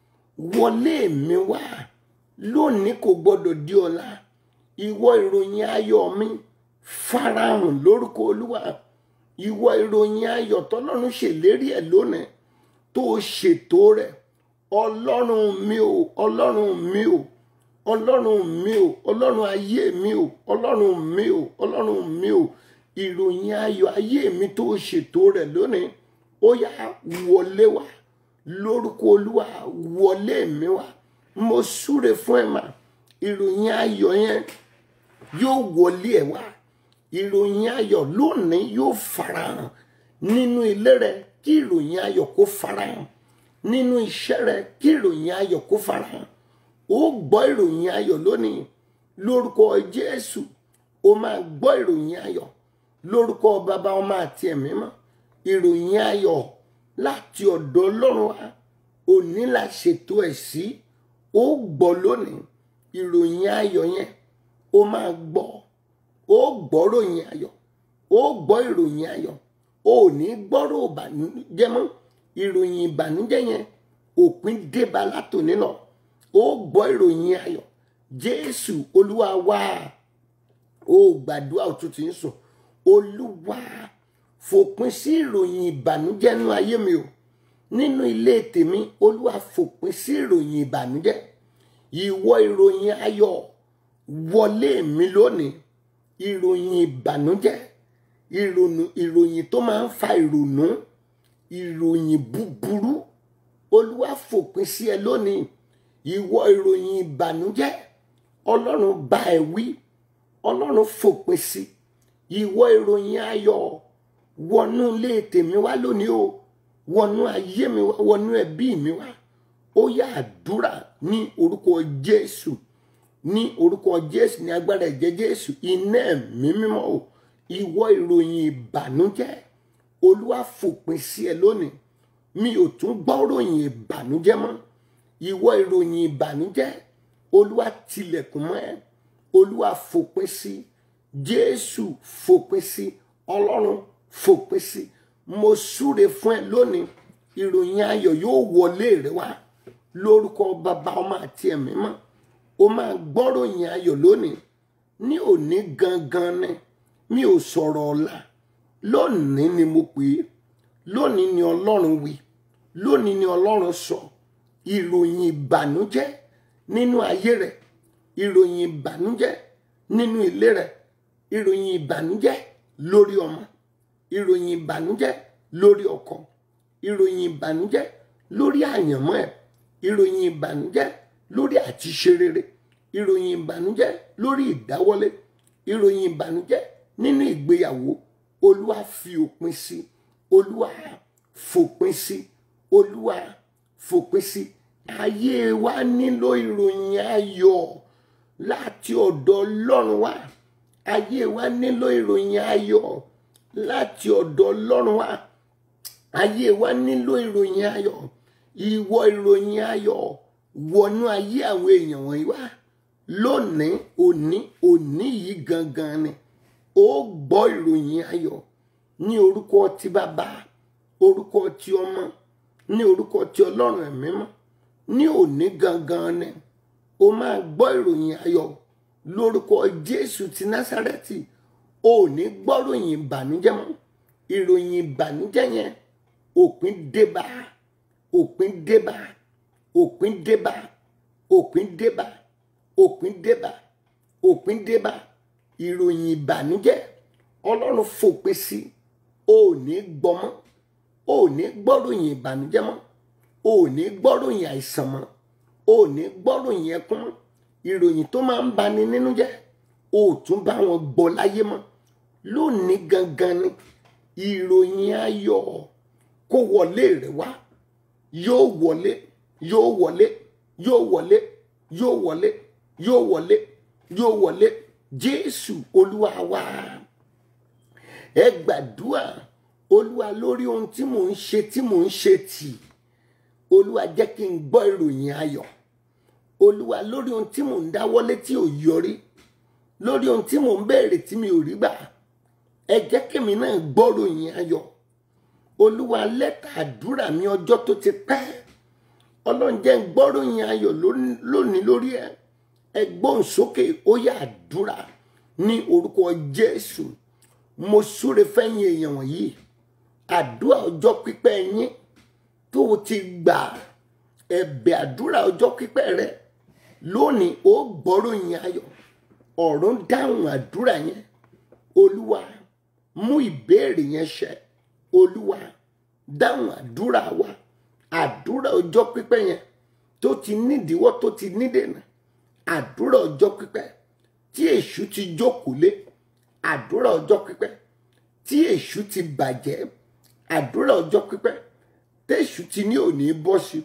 wọlé mi wá lónìí kò gbọdọ̀ di ọ̀la ìwọ ìròyìn ayọ̀ mi farahàn lórúkọ olúwa ìwọ ìròyìn ayọ̀ tọ́lọ́run ṣèlérí ẹ̀ lónìí tó o ṣètò rẹ̀ ọlọ́run mi o ọlọ́run mi o ọlọ́run mi o ọlọ́run ayé mi o ọlọ́run mi o ọlọ́run mi o ìròyìn ayọ̀ ayé mi tó o ṣètò rẹ̀ lónìí ó yá wọlé wá lórúkọ olúwa wọlé mi wá mo súre fún ẹ mà ìròyìn ayọ̀ yẹn yóò wọlé ẹ wá ìròyìn ayọ̀ lónìí yóò farahàn nínú ilé rẹ kí ìròyìn ayọ̀ kó farahàn nínú iṣẹ́ rẹ kí ìròyìn ayọ̀ kó farahàn ó gbọ́ ìròyìn ayọ̀ lónìí lórúkọ jésù ó máa gbọ́ ìròyìn ayọ̀ lórúkọ bàbá ọmọ àti ẹ̀mí mọ́ ìròyìn ayọ̀ láti ọ̀dọ̀ ọlọ́run wa òní la ṣètò ẹ̀ sí ó gbọ́ lónìí ìròyìn ayọ̀ yẹn ó máa gbọ́ ó gbọ́ ròyìn ayọ̀ ó gbọ́ ìròyìn ayọ̀ ó ní gbọ́rọ̀ ìbànújẹ́ mọ́ ìròyìn ìbànújẹ́ yẹn òpin débá látòní lọ ó gbọ́ ìròyìn ayọ̀ jésù olúwa wá ó gbàdúrà òtútù ń sùn olúwa fòpin sí ìròyìn ìbànújẹ́ nínú ayé mi o nínú ilé tèmi olúwa fòpin sí ìròyìn ìbànújẹ́ ìwọ ìròyìn ayọ̀ wọlé mi lónìí ìròyìn ìbànújẹ́ ìrònú ìròyìn tó máa ń fa ìrònú ìròyìn búburú olúwa fòpin sí ẹ lónìí ìwọ ìròyìn ìbànújẹ́ ọlọ́run bá ẹ wí ọlọ́run fòpin sí ìwọ ìròyìn ayọ̀ wọnú ilé tèmi wá lónìí o wọnú ayé mi wá wọnú ẹbí mi wá ó yá àdúrà ní orúkọ jésù ní orúkọ jésù ní agbára ẹ̀jẹ̀ jésù iná ẹ̀mí mímọ́ o ìwọ ìròyìn ìbànújẹ́ olúwa fòpin sí ẹ lónìí mi ò tún gbọ́ ròyìn ìbànújẹ́ mọ́ ìwọ ìròyìn ìbànújẹ́ olúwa tilẹ̀kùn mọ́ ẹ olúwa fòpin sí jésù fòpin sí ọlọ́run fòpin sí mo súre fún ẹ lónìí ìròyìn ayọ̀ yóò wọlé rẹ wá lórúkọ bàbá ọmọ àti ẹ̀mí mọ́ o máa gbọ́ròyìn ayọ̀ lónìí ní òní gangan ni mi ò sọ̀rọ̀ ọ̀la lónìí ni mo pè é lónìí ni ọlọ́run wí lónìí ni ọlọ́run sọ ìròyìn ìbànújẹ́ nínú ayé rẹ ìròyìn ìbànújẹ́ nínú ilé rẹ ìròyìn ìbànújẹ́ lórí ọmọ ìròyìn ìbànújẹ́ lórí ọkọ ìròyìn ìbànújẹ́ lórí àyànmọ́ ẹ ìròyìn ìbànújẹ́ lórí àtiṣe rere ìròyìn ìbànújẹ́ lórí ìdáwọ́lé ìròyìn ìbànújẹ́ nínú ìgbéyàwó olúwa fi òpin sí olúwa fòpin sí olúwa fòpin sí ayé wa nílò ìròyìn ayọ̀ láti ọ̀dọ̀ ọlọ́run wa ayé wa nílò ìròyìn ayọ̀ láti ọ̀dọ̀ ọlọ́run wa ayé wa nílò ìròyìn ayọ̀ ìwọ ìròyìn ayọ̀ wọnú ayé àwọn èèyàn wọ̀nyí wá lónìí òní òní yìí gangan ni ó gbọ́ ìròyìn ayọ̀ ní orúkọ ti bàbá orúkọ ti ọmọ ní orúkọ ti ọlọ́run ẹ̀mí mọ́ ní òní gangan ni ó máa gbọ́ ìròyìn ayọ̀ lórúkọ jésù ti násárẹ́tì ó ní gbọ́ròyìn ìbànújẹ́ mọ́ ìròyìn ìbànújẹ́ yẹn òpin débà òpin débà òpin débà òpin débà òpin débà òpin débà ìròyìn ìbànújẹ́ ọlọ́run fòpin sí ò ní gbọmọ́ ò ní gbọ́ròyìn ìbànújẹ́ mọ́ ò ní gbọ́ròyìn àìsàn mọ́ ò ní gbọ́ròyìn ẹkún mọ́ ìròyìn tó máa ń bani nínú jẹ́ ò tún bá wọn gbọ́ láyé mọ́ lónìí gangan ni ìròyìn ayọ̀ kó wọlé rẹ wá yóò wọlé yóò wọlé yóò wọlé yóò wọlé yóò wọlé yóò wọlé jésù olúwa wa ẹ gbàdúrà olúwa lórí ohun tí mò ń ṣe tí mò ń ṣe tì olúwa jẹ́ kí n gbọ́ ìròyìn ayọ̀ olúwa lórí ohun tí mò ń dáwọ́lé tí ò yọrí lórí ohun tí mò ń béèrè tí mi ò rí gbà ẹ jẹ́ kémi náà gbọ́ ìròyìn ayọ̀ olúwa lẹ́tà àdúrà mi ọjọ́ tó ti pẹ́ ọlọ́run jẹ́ ń gbọ́ ìròyìn ayọ̀ lónìí lórí ẹ ẹ gbóhùn sókè ó yá àdúrà ní orúkọ jésù mo súre fẹ́yìn èèyàn wọ̀nyí àdúrà ọjọ́ pípẹ́ yín tó o ti gbà ẹ̀bẹ̀ àdúrà ọjọ́ pípẹ́ rẹ lónìí ó gbọ́ròyìn ayọ̀ ọ̀run dáhùn àdúrà yẹn olúwa mú ìbéèrè yẹn ṣẹ olúwa dáhùn àdúrà wa àdúrà ọjọ́ pípẹ́ yẹn tó ti nídìíwọ́ tó ti nídènà àdúrà ọjọ́ pípẹ́ tí èṣù ti jókòó lé àdúrà ọjọ́ pípẹ́ tí èṣù ti bàjẹ́ àdúrà ọjọ́ pípẹ́ tẹ̀sù ti ní òní bọ́ sí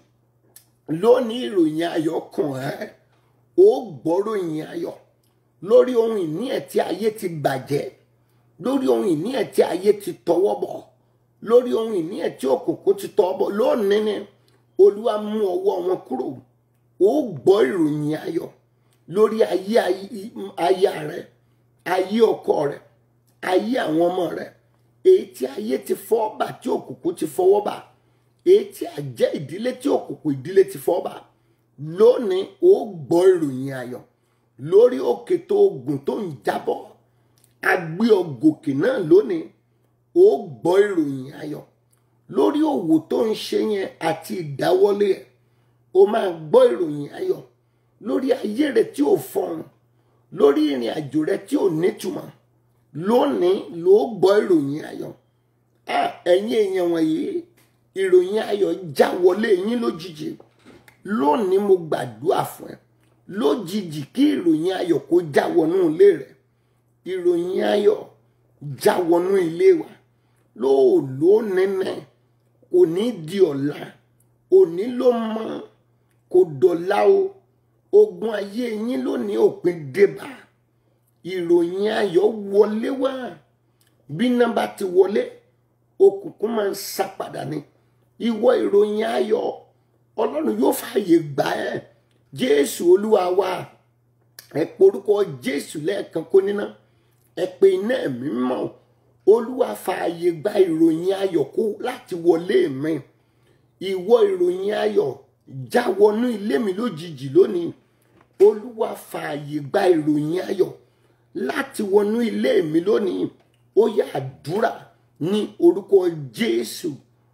lónìí ìròyìn ayọ̀ kàn ẹ́ ó gbọ́ròyìn ayọ̀ lórí ohun ìní ẹ̀ tí ayé ti bàjẹ́ lórí ohun ìní ẹ̀ tí ayé ti tọwọ́ bọ̀ lórí ohun ìní ẹ̀ tí òkùnkùn ti tọwọ́ bọ̀ lónìí ni olúwa mú ọwọ́ wọn kúrò ó gbọ́ ìròyìn ayọ̀ lórí ayé aya rẹ ayé ọkọ rẹ ayé àwọn ọmọ rẹ èyí tí ayé ti fọ́ bà tí òkùnkùn ti fọwọ́ bà èyí tí àjẹ́ ìdílé tí òkùnkùn ìdílé ti fọ́ bà lónìí ó gbọ́ ìròyìn ayọ̀ lórí òkè tó gùn tó ń jábọ́ agbé ọgòkè náà lónìí ó gbọ́ ìròyìn ayọ̀ lórí òwò tó ń ṣe yẹn àti ìdáwọ́lé ẹ̀ ó máa gbọ́ ìròyìn ayọ̀ lórí ayé rẹ tí ò fọhùn lórí ìrìn àjò rẹ tí ò nítumọ̀ lónìí ló gbọ́ ìròyìn ayọ̀ ẹ̀yin èèyàn wọ̀nyí ìròyìn ayọ̀ já wọlé yín lójijì lónìí mo gbàdúrà fún ẹ lójijì kí ìròyìn ayọ̀ kó já wọnú ilé rẹ ìròyìn ayọ̀ já wọnú ilé wa lóòló nínú kò ní di ọ̀la òní ló mọ kò dọ̀la o ogun ayé yín lónìí òpin débà ìròyìn ayọ̀ wọlé wá bí nọ́mbà ti wọlé òkùnkùn máa ń sá padà ní ìwọ ìròyìn ayọ̀ ọlọ́run yóò fààyè gbà ẹ́ jésù olúwa wa ẹ porúkọ jésù lẹ́ẹ̀kan kó níná ẹ pé iná ẹ̀mí mọ́ olúwa fààyè gba ìròyìn ayọ̀ kó láti wọlé mi ìwọ ìròyìn ayọ̀ já wọnú ilé mi lójijì lónìí olúwa fààyè gba ìròyìn ayọ̀ láti wọnú ilé mi lónìí ó yá àdúrà ní orúkọ jésù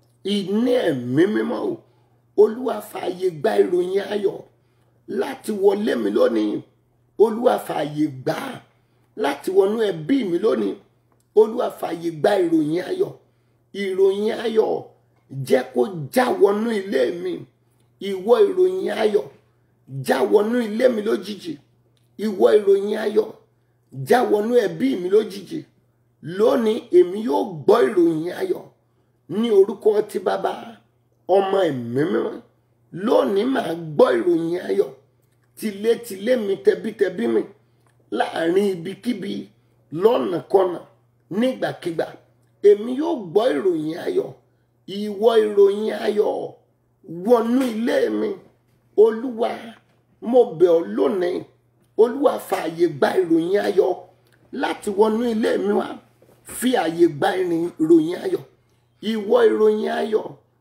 iná ẹ̀mí mímọ́ o olúwa fààyè gba ìròyìn ayọ̀ láti wọlé mi lónìí olúwa fààyè gbà á láti wọnú ẹbí mi lónìí olúwa fààyè gba ìròyìn ayọ̀ ìròyìn ayọ̀ jẹ́ kó já wọnú ilé mi ìwọ ìròyìn ayọ̀ já wọnú ilé mi lójijì ìwọ ìròyìn ayọ̀ já wọnú ẹbí mi lójijì lónìí èmi yóò gbọ́ ìròyìn ayọ̀ ní orúkọ ti bàbá ọmọ ẹ̀mí mímọ́ lónìí màá gbọ́ ìròyìn ayọ̀ tilétilé mi tẹbítẹbí mi láàrin ibikíbi lọ́nàkọnà nígbàkigbà èmi yóò gbọ́ ìròyìn ayọ̀ ìwọ ìròyìn ayọ̀ wọnú ilé mi olúwa mo bẹ̀ ọ́ lónìí olúwa fààyè gba ìròyìn ayọ̀ láti wọnú ilé mi wá fi àyè gba ìrìn- ìròyìn ayọ̀ ìwọ ìròyìn ayọ̀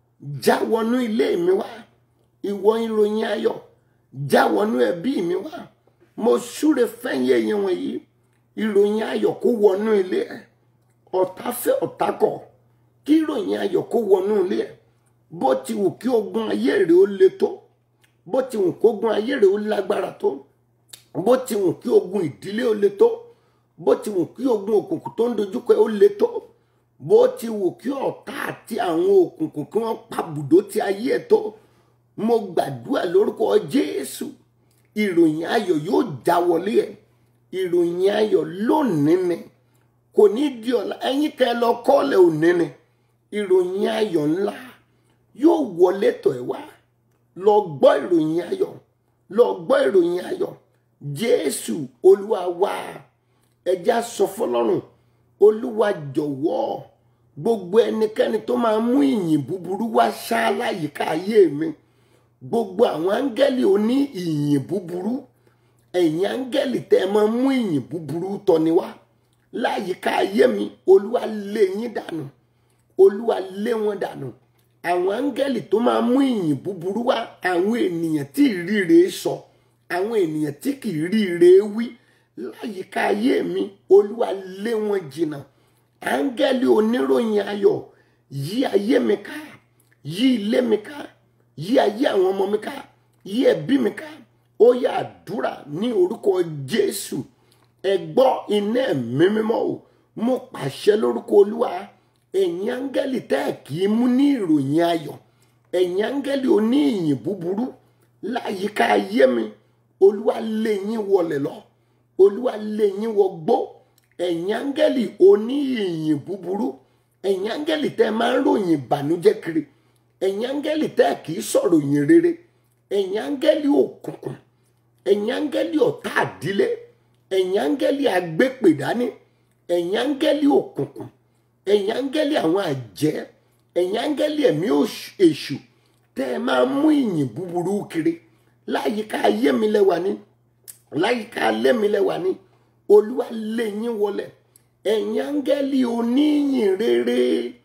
já wọnú ilé mi wá ìwọ ìròyìn ayọ̀ já wọnú ẹbí mi wá mo súre fẹ́yìn èèyàn wọ̀nyí ìròyìn ayọ̀ kó wọnú ilé ẹ̀ ọ̀tá fẹ́ ọ̀tá kọ̀ kí ìròyìn ayọ̀ kó wọnú ilé ẹ̀ bó ti wù kí ogun ayé rẹ̀ ó le tó bó ti wù kí ogun ayé rẹ̀ ó lágbára tó bó ti wù kí ogun ìdílé ó le tó bó ti wù kí ogun òkùnkùn tó ń dojúkọ ẹ ó le tó bó ti wù kí ọ̀tá àti àwọn òkùnkùn kí wọ́n pa bùdó ti ayé ẹ̀ tó mo gbàdúrà lórúkọ jésù ìròyìn ayọ̀ yóò já wọlé ẹ̀ ìròyìn ayọ̀ lónìí ni kò ní di ọ̀la ẹ̀yin kẹ́ ẹ lọ kọ́lẹ̀ òní ni ìròyìn ayọ̀ ńlá yóò wọlé tọ̀ ẹ́ wá lọ gbọ́ ìròyìn ayọ̀ lọ gbọ́ ìròyìn ayọ̀ jésù olúwa wá ẹjẹ́ sọ fọlọ́run olúwa jọ̀wọ́ gbogbo ẹnikẹ́ni tó máa mú ìyìn búburú wá ṣá láyìíká ayé mi gbogbo àwọn áńgẹ́lì oní ìyìn búburú ẹ̀yin áńgẹ́lì tẹ́ ẹ máa mú ìyìn búburú tọ́ni wá láyìíká ayé mi olúwa lé yín dànù olúwa lé wọn dànù àwọn áńgẹ́lì tó máa mú ìyìn búburú wá àwọn ènìyàn tí ìríre sọ àwọn ènìyàn tí kì í ríre wí láyìíká ayé mi olúwa lé wọn jìnnà áńgẹ́lì oníròyìn ayọ̀ yí ayé mi ká yí ilé mi ká yí ayé àwọn ọmọ mi ká yí ẹbí mi ká ó yá àdúrà ní orúkọ jésù ẹ gbọ́ iná ẹ̀mí mímọ́ o mo pàṣẹ lórúkọ olúwa ẹ̀yin áńgẹ́lì tẹ́ ẹ̀ kì í mú ní ìròyìn ayọ̀ ẹ̀yin áńgẹ́lì oní ìyìn búburú láyìíká ayé mi olúwa lé yín wọlẹ̀ lọ olúwa lé yín wọgbó ẹ̀yin áńgẹ́lì oní ìyìn búburú ẹ̀yin áńgẹ́lì tẹ́ ẹ máa ń ròyìn ìbànújẹ́ kiri ẹ̀yin áńgẹ́lì tẹ́ ẹ̀ kì í sọ̀rọ̀ yìn rere ẹ̀yin áńgẹ́lì òkùnkùn ẹ̀yin áńgẹ́lì ọ̀tá àdílé ẹ̀yin áńgẹ́lì agbépèdání ẹ̀yin áńgẹ́lì òkùnkùn ẹ̀yin áńgẹ́lì àwọn àjẹ́ ẹ̀yin áńgẹ́lì ẹ̀mí òṣ- èṣù tẹ́ ẹ máa mú ìyìn búburú kiri láyìíká ayé mi lẹ́wà ní láyìíká alẹ́ mi lẹ́wà ní olúwa lé yín wọlẹ̀ ẹ̀yin áńgẹ́lì oníyìn rere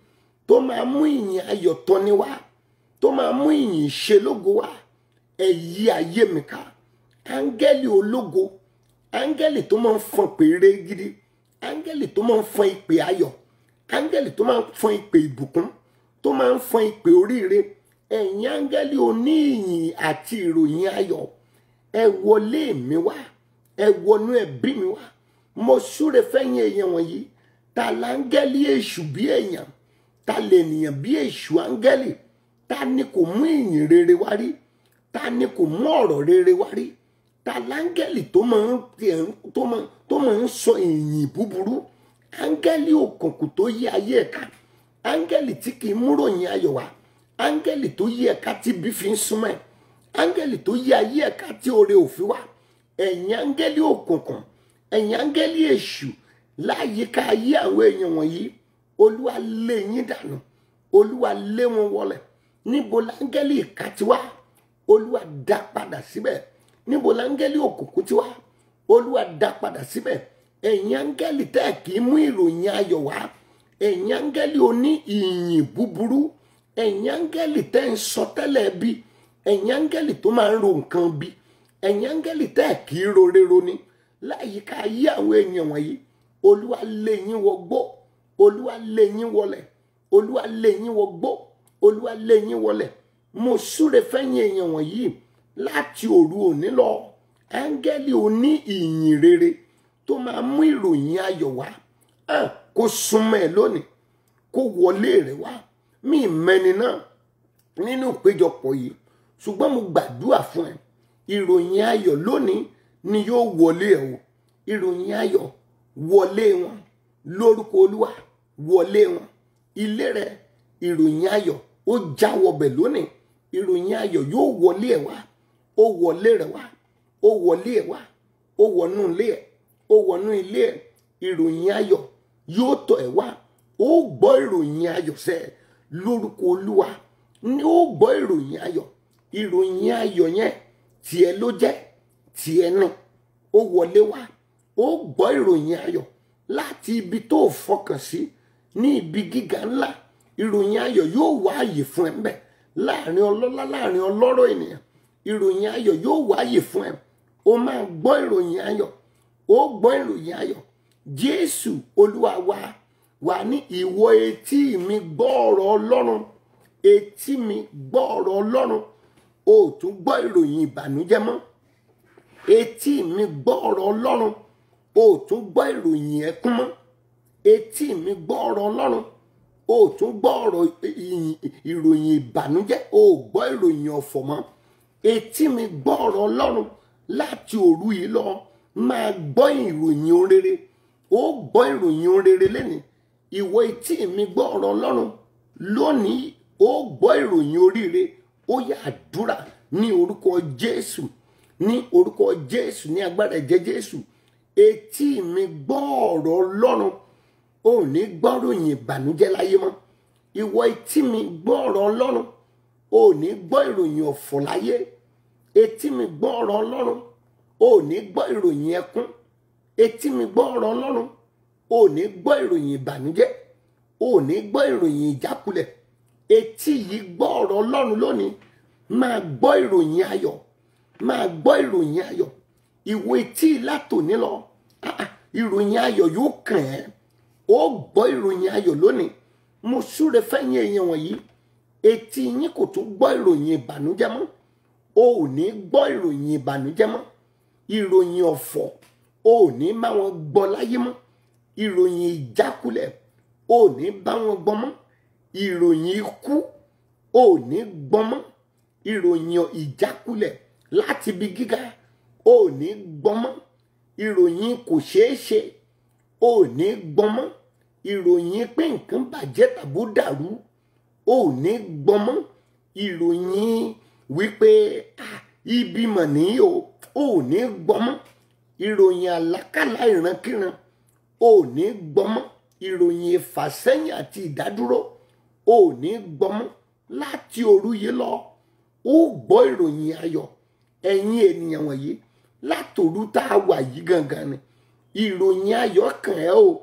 tó máa mú ìyìn ayọ̀ tọ́ni wá tó máa mú ìyìn ìṣelógo wá ẹ yí ayé mi ká áńgẹ́lì ológo áńgẹ́lì tó máa ń fọn pèrè gidi áńgẹ́lì tó máa ń fọn ìpè ayọ̀ áńgẹ́lì tó máa ń fọn ìpè ìbùkún tó máa ń fọn ìpè oríire ẹ̀yin áńgẹ́lì oníyìn àti ìròyìn ayọ̀ ẹ wọlé mi wá ẹ wọnú ẹbí mi wá mo súre fẹ́yìn èèyàn wọ̀nyí ta láńgẹ́lì èṣù bí èèyàn ta lè nìyàn bí èṣù áńgẹ́lì ta ni kò mú ìyìn rere wá rí ta ni kò mú ọ̀rọ̀ rere wá rí ta láńgẹ́lì tó máa ń tiẹ̀ ń- tó máa tó máa ń sọ ìyìn búburú áńgẹ́lì òkùnkùn tó yí ayé ẹ̀ka áńgẹ́lì tí kì í múròyìn ayọ̀ wá áńgẹ́lì tó yí ẹ̀ka tí bí fi ń súnmọ́ ẹ̀ áńgẹ́lì tó yí ayé ẹ̀ka tí oore òfin wá ẹ̀yin áńgẹ́lì òkùnkùn ẹ̀yin áńgẹ́lì èṣù láyìíká ayé àwọn èèyàn wọ̀nyí olúwa lé yín dànù olúwa lé wọn wọlẹ̀ níbo láńgẹ́lì ìka ti wá olúwa dá padà síbẹ̀ níbo láńgẹ́lì òkùnkùn ti wá olúwa dá padà síbẹ̀ ẹ̀yin áńgẹ́lì tẹ́ ẹ̀ kì í mú ìròyìn ayọ̀ wá ẹ̀yin áńgẹ́lì oní ìyìn búburú ẹ̀yin áńgẹ́lì tẹ́ ń sọ tẹ́lẹ̀ bí ẹ̀yin áńgẹ́lì tó máa ń ro nǹkan bí ẹ̀yin áńgẹ́lì tẹ́ ẹ̀ kì í rorero ni láyìíká ayé àwọn èèyàn wọ̀nyí olúwa lé yín wọgbó olúwa lé yín wọlẹ̀ olúwa lé yín wọgbó olúwa lé yín wọlẹ̀ mo súre fẹ́yìn èèyàn wọ̀nyí láti òru òní lọ áńgẹ́lì oní ìyìn rere tó máa mú ìròyìn ayọ̀ wá hàn kó súnmọ́ ẹ lónìí kó wọlé rẹ wá mí mẹ́ni náà nínú ìpéjọpọ̀ yìí ṣùgbọ́n mo gbàdúrà fún ẹ ìròyìn ayọ̀ lónìí ni yóò wọlé ẹ o ìròyìn ayọ̀ wọlé wọn lórúkọ olúwa wọlé wọn ilé rẹ ìròyìn ayọ̀ ó já wọbẹ̀ lónìí ìròyìn ayọ̀ yóò wọlé ẹ wá ó wọlé rẹ wá ó wọlé ẹ wá ó wọnú ilé ẹ ó wọnú ilé ẹ ìròyìn ayọ̀ yóò tọ̀ ẹ́ wá ó gbọ́ ìròyìn ayọ̀ sẹ́ lórúkọ olúwa ni ó gbọ́ ìròyìn ayọ̀ ìròyìn ayọ̀ yẹn tiẹ̀ ló jẹ́ tiẹ̀ ní ó wọlé wá ó gbọ́ ìròyìn ayọ̀ láti ibi tó fọkàn sí ní ibi gíga ńlá ìròyìn ayọ̀ yóò wá àyè fún ẹ mbẹ láàrin ọlọ́lá láàrin ọlọ́rọ̀ ènìyàn ìròyìn ayọ̀ yóò wá àyè fún ẹ ó máa gbọ́ ìròyìn ayọ̀ ó gbọ́ ìròyìn ayọ̀ jésù olúwa wa wà ní ìwọ etí mi gbọ́ ọ̀rọ̀ ọlọ́run etí mi gbọ́ ọ̀rọ̀ ọlọ́run o ò tún gbọ́ ìròyìn ìbànújẹ́ mọ́ etí mi gbọ́ ọ̀rọ̀ ọlọ́run o ò tún gbọ́ ìròyìn ẹkún mọ́ etí mi gbọ́ ọ̀rọ̀ ọlọ́run o ò tún gbọ́ ọ̀rọ̀ ìyìn- ìròyìn ìbànújẹ́ o ò gbọ́ ìròyìn ọ̀fọ̀ mọ́ etí mi gbọ́ ọ̀rọ̀ ọlọ́run láti òru yìí lọ máa gbọ́ ìròyìn orere ó gbọ́ ìròyìn orere lẹ́nìí ìwọ etí mi gbọ́ ọ̀rọ̀ ọlọ́run lónìí ó gbọ́ ìròyìn oríire ó yá àdúrà ní orúkọ jésù ní orúkọ jésù ní agbára ẹ̀jẹ̀ jésù etí mi gbọ́ ọ̀rọ̀ ọlọ́run ò ní gbọ́ ìròyìn ìbànújẹ́ láyé mọ́ ìwọ etí mi gbọ́ ọ̀rọ̀ ọlọ́run ò ní gbọ́ ìròyìn ọ̀fọ̀ láyé etí mi gbọ́ ọ̀rọ̀ ọlọ́run ò ní gbọ́ ìròyìn ẹkún etí mi gbọ́ ọ̀rọ̀ ọlọ́run ò ní gbọ́ ìròyìn ìbànújẹ́ ò ní gbọ́ ìròyìn ìjákulẹ̀ etí yìí gbọ́ ọ̀rọ̀ ọlọ́run lónìí máa gbọ́ ìròyìn ayọ̀ máa gbọ́ ìròyìn ayọ̀ ìwọ etí látòní lọ ah, ah, ìròyìn ayọ̀ yóò kàn ẹ́ ó gbọ́ ìròyìn ayọ̀ lónìí mo súre fẹ́yìn èèyàn wọ̀nyí etí yín kò tún gbọ́ ìròyìn ìbànújẹ́ mọ́ o ò ní gbọ́ ìròyìn ìbànújẹ́ mọ́ ìròyìn ọ̀fọ̀ o ò ní bá wọn gbọ́ láyé mọ́ ìròyìn ìjákulẹ̀ o ò ní bá wọn gbọ́ mọ́ ìròyìn ikú o ò ní gbọ́ mọ́ ìròyìn ìjákulẹ̀ láti ibi gíga o ò ní gbọ́ mọ́ ìròyìn kò ṣeé ṣe o ò ní gbọ́ mọ́ ìròyìn pé nǹkan bàjẹ́ tàbó dàrú o ò ní gbọ́ mọ́ ìròyìn wípé ah, ibi mọ̀ ní o o ò ní gbọ́ mọ́ ìròyìn àlákàlà ìrankíran o ò ní gbọ́ mọ́ ìròyìn ìfàsẹ́yìn àti ìdádúró o ò ní gbọ́ mọ́ láti òru yìí lọ ó gbọ́ ìròyìn ayọ̀ ẹ̀yin ènìyàn wọ̀nyí látòru tá a wà yìí gangan ni ìròyìn ayọ̀ kàn ẹ́ o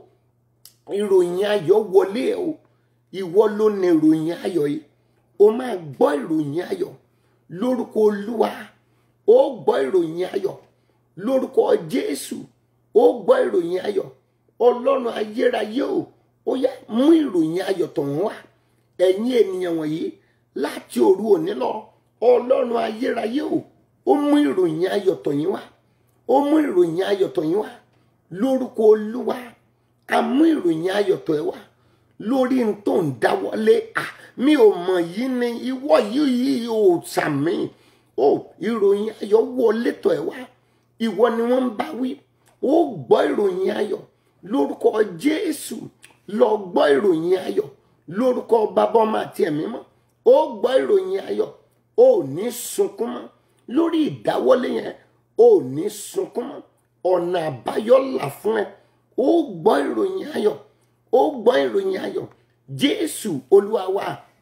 ìròyìn ayọ̀ wọlé ẹ o ìwọ ló ní ìròyìn ayọ̀ yìí o máa gbọ́ ìròyìn ayọ̀ lórúkọ olúwa ó gbọ́ ìròyìn ayọ̀ lórúkọ jésù ó gbọ́ ìròyìn ayọ̀ ọlọ́run ayérayé o ó yá mú ìròyìn ayọ̀ tọ̀hún wá ẹ̀yin ènìyàn wọ̀nyí láti òru òní lọ ọlọ́run ayérayé o ó mú ìròyìn ayọ̀ tọ̀yín wá ó mú ìròyìn ayọ̀ tọ̀yín wá lórúkọ olúwa a mú ìròyìn ayọ̀ tọ̀ ẹ́ wá lórí n tó ń dáwọ́lé à mi ò mọ̀ yìí ni ìwọ yìí ò sàmì ó ìròyìn ayọ̀ wọlé tọ̀ ẹ́ wá ìwọ ni wọ́n ń bá wí ó gbọ́ ìròyìn ayọ̀ lórúkọ jésù lọ gbọ́ ìròyìn ayọ̀ lórúkọ bàbá ọmọ àti ẹ̀mí mọ́ ó gbọ́ ìròyìn ayọ̀ ó ní sunkún mọ́ lórí ìdáwọ́lé yẹn ó ní sunkún mọ́ ọ̀nà àbáyọ là fún ẹ ó gbọ́ ìròyìn ayọ̀ ó gbọ́ ìròyìn ayọ̀ jésù olúwa wa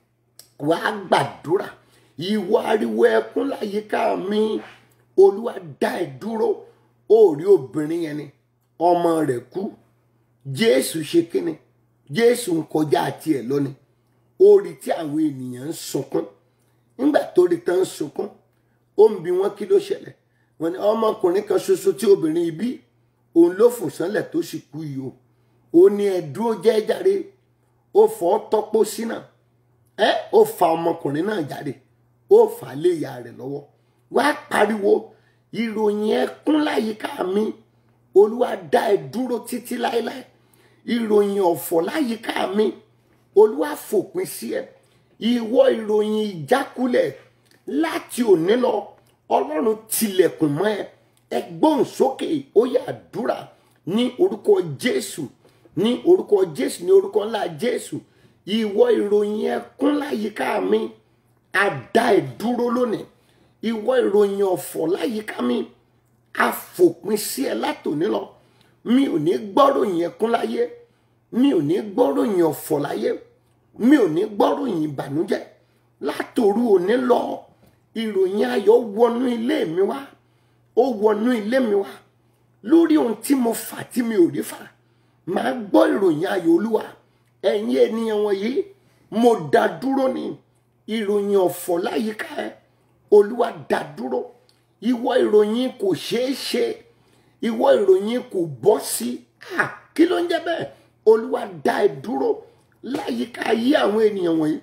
wàá gbàdúrà ìwọ ariwo ẹkún láyìíká mi olúwa dá ẹ dúró ó rí obìnrin yẹn ni ọmọ rẹ̀ kú jésù ṣe kíni jésù ń kọjá àti ẹ lónìí ó rí tí àwọn ènìyàn ń sunkún nígbà tó rí tán ń sunkún ó ń bi wọ́n kí ló ṣẹlẹ̀ wọ́n ní ọmọkùnrin kan ṣoṣo tí obìnrin bí òun ló fò sánlẹ̀ tó sì kú yìí o ó ní ẹ dúró jẹ́ jàre ó fọ́ tọ́pọ̀ sínà ẹ ó fa ọmọkùnrin náà jáde ó fà á lé ìyá rẹ̀ lọ́wọ́ wá pariwo ìròyìn ẹkún láyìíká mi olúwa dá ẹ dúró títí láéláé ìròyìn ọ̀fọ̀ láyìíká mi olúwa fòpin sí ẹ ìwọ ìròyìn ìjákulẹ̀ láti òní lọ ọlọ́run tilẹ̀kùn mọ́ ẹ ẹ gbóhùn sókè ó yá àdúrà ní orúkọ jésù ní orúkọ jésù ní orúkọ ńlá jésù ìwọ ìròyìn ẹkún láyìíká mi àdá ẹ dúró lónìí ìwọ ìròyìn ọ̀fọ̀ láyìíká mi àfòpin sí ẹ látòní lọ mi ò ní gbọ́ròyìn ẹkún láyé mi ò ní gbọ́ròyìn ọ̀fọ̀ láyé mi ò ní gbọ́ròyìn ìbànújẹ́ látòru òní lọ ìròyìn ayọ̀ wọnú ilé mi wá ó wọnú ilé mi wá lórí ohun tí mo fà tí mi ò rí fà màá gbọ́ ìròyìn ayọ̀ olúwa ẹ̀yin ènìyàn wọ̀nyí mo dá dúró ní ìròyìn ọ̀fọ̀ láyìíká ẹ olúwa dá dúró ìwọ ìròyìn kò ṣeé ṣe ìwọ ìròyìn kò bọ́ sí à kí ló ń jẹ́ bẹ́ẹ̀ olúwa dá ẹ dúró láyìíká ayé àwọn ènìyàn wọ̀nyí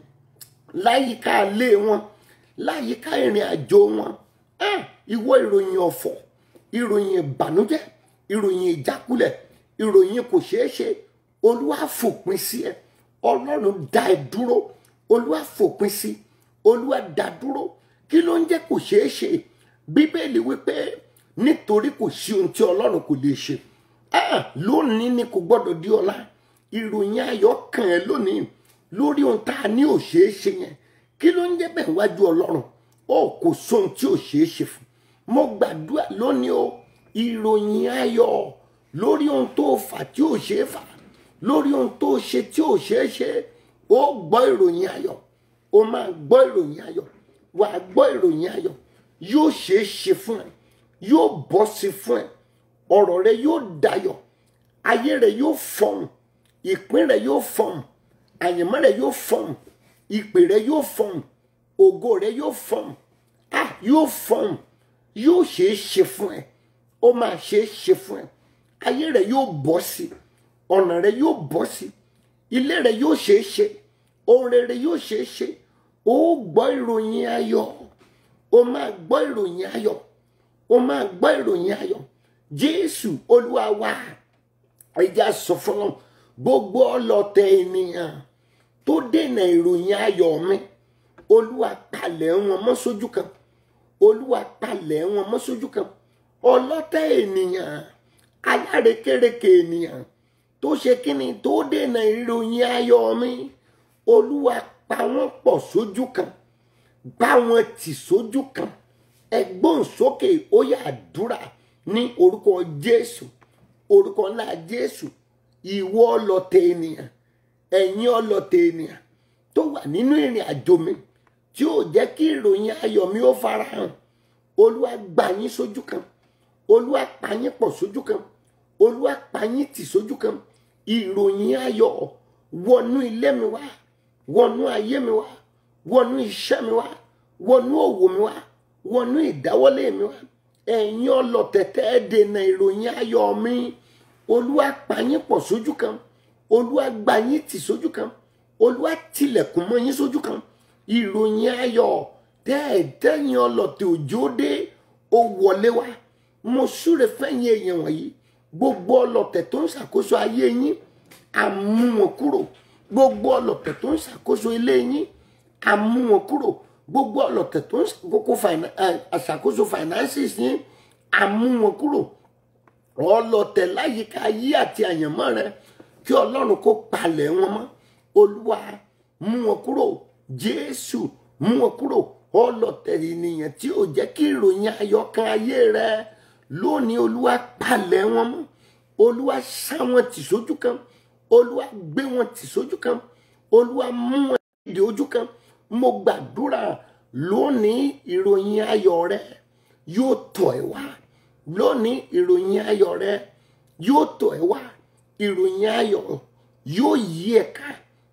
láyìíká ilé wọn láyìíká ìrìn àjò wọn ah, ìwọ ìròyìn ọ̀fọ̀ ìròyìn ìbànújẹ́ ìròyìn ìjákulẹ̀ ìròyìn kò ṣeé ṣe olúwa fòpin sí ẹ ọlọ́run dá ẹ dúró olúwa fòpin sí olúwa dá dúró kí ló ń jẹ́ kò ṣeé ṣe bíbélì wípé nítorí kò sí ohun tí ọlọ́run kò lè ṣe ah, lónìí ni kò gbọ́dọ̀ di ọ̀la ìròyìn ayọ̀ kàn ẹ́ lónìí lórí ohun tá a ní ò ṣeé ṣe yẹn kí ló ń jẹ́ bẹ́ẹ̀ wájú ọlọ́run ó kò sóhun tí ò ṣeé ṣe fún mo gbàdúrà lónìí o ìròyìn ayọ̀ lórí ohun tó fà tí ò ṣeé fà lórí ohun tó ṣe tí ò ṣeé ṣe ó gbọ́ ìròyìn ayọ̀ ó máa gbọ́ ìròyìn ayọ̀ wà á gbọ́ ìròyìn ayọ̀ yóò ṣeé ṣe fún ẹ yóò bọ́ sí fún ẹ ọ̀rọ̀ rẹ yóò dayọ̀ ayé rẹ yóò fọhùn ìpín rẹ yóò fọhùn àyànmọ́ rẹ yóò fọhùn ìpè rẹ yóò fọhùn ògo rẹ yóò fọhùn ah yóò fọhùn yóò ṣeé ṣe fún ẹ ó máa ṣeé ṣe fún ẹ ayé rẹ yóò bọ́ sí ọ̀nà rẹ yóò bọ́ sí ilé rẹ yóò ṣeé ṣe ohun rere yóò ṣeé ṣe ó gbọ́ ìròyìn ayọ̀ ó máa gbọ́ ìròyìn ayọ̀ ó máa gbọ́ ìròyìn ayọ̀ jésù olúwa wa ẹja sọ fún ọ gbogbo ọlọ̀tẹ̀ ènìyàn tó dènà ìròyìn ayọ̀ mi olúwa palẹ̀ wọn mọ́ sójú kan olúwa palẹ̀ wọn mọ́ sójú kan ọlọ́tẹ̀ ènìyàn alárekérekè ènìyàn tó ṣe kíni tó dènà ìròyìn ayọ̀ mi olúwa pa wọ́n pọ̀ sójú kan bá wọn tì sójú kan ẹgbọ́n sókè ó yá àdúrà ní orúkọ jésù orúkọ ńlá jésù ìwọ ọlọ̀tẹ̀ ènìyàn ẹ̀yin ọlọ̀tẹ̀ ènìyàn tó wà nínú ìrìn àjò mi tí ó jẹ́ kí ìròyìn ayọ̀ mi ó farahàn olúwa gbà yín sójú kan olúwa pa yín pọ̀ sójú kan olúwa pa yín tì sójú kan ìròyìn ayọ̀ wọnú ilé mi wá wọnú ayé mi wá wọnú iṣẹ́ mi wá wọnú òwò mi wá wọnú ìdáwọ́lé mi wá ẹ̀yin ọlọ̀tẹ̀tẹ̀ dènà ìròyìn ayọ̀ mi olúwa pa yín pọ̀ sójú kan olúwa gbà yín tì sójú kan olúwa tilẹ̀kùn mọ́ yín sójú kan ìròyìn ayọ̀ tẹ́ẹ̀tẹ́yìn ọlọ̀tẹ̀ òjò dé ó wọlé wá mo súre fẹ́yìn èèyàn wọ̀nyí gbogbo ọlọ̀tẹ̀ tó ń ṣàkóso ayé yín àmú wọn kúrò gbogbo ọlọ̀tẹ̀ tó ń ṣàkóso ilé yín àmú wọn kúrò gbogbo ọlọ̀tẹ̀ tó ń ṣàkóso finances yín àmú wọn kúrò ọlọ̀tẹ̀ láyìíká ayé àti àyànmọ́ rẹ kí ọlọ́run kó palẹ̀ wọn mọ́ olúwa mú wọn kúrò jésù mú wọn kúrò ọlọ̀tẹ̀ ènìyàn tí ò jẹ́ kí ìròyìn ayọ̀ kan ayé rẹ lónìí olúwa palẹ̀ wọn mọ́ olúwa sá wọn tì sójú kan olúwa gbé wọn tì sójú kan olúwa mú wọn dìde ojú kan mo gbàdúrà lónìí ìròyìn ayọ̀ rẹ yóò tọ̀ ẹ́ wá lónìí ìròyìn ayọ̀ rẹ yóò tọ̀ ẹ́ wá ìròyìn ayọ̀ yóò yí ẹ ká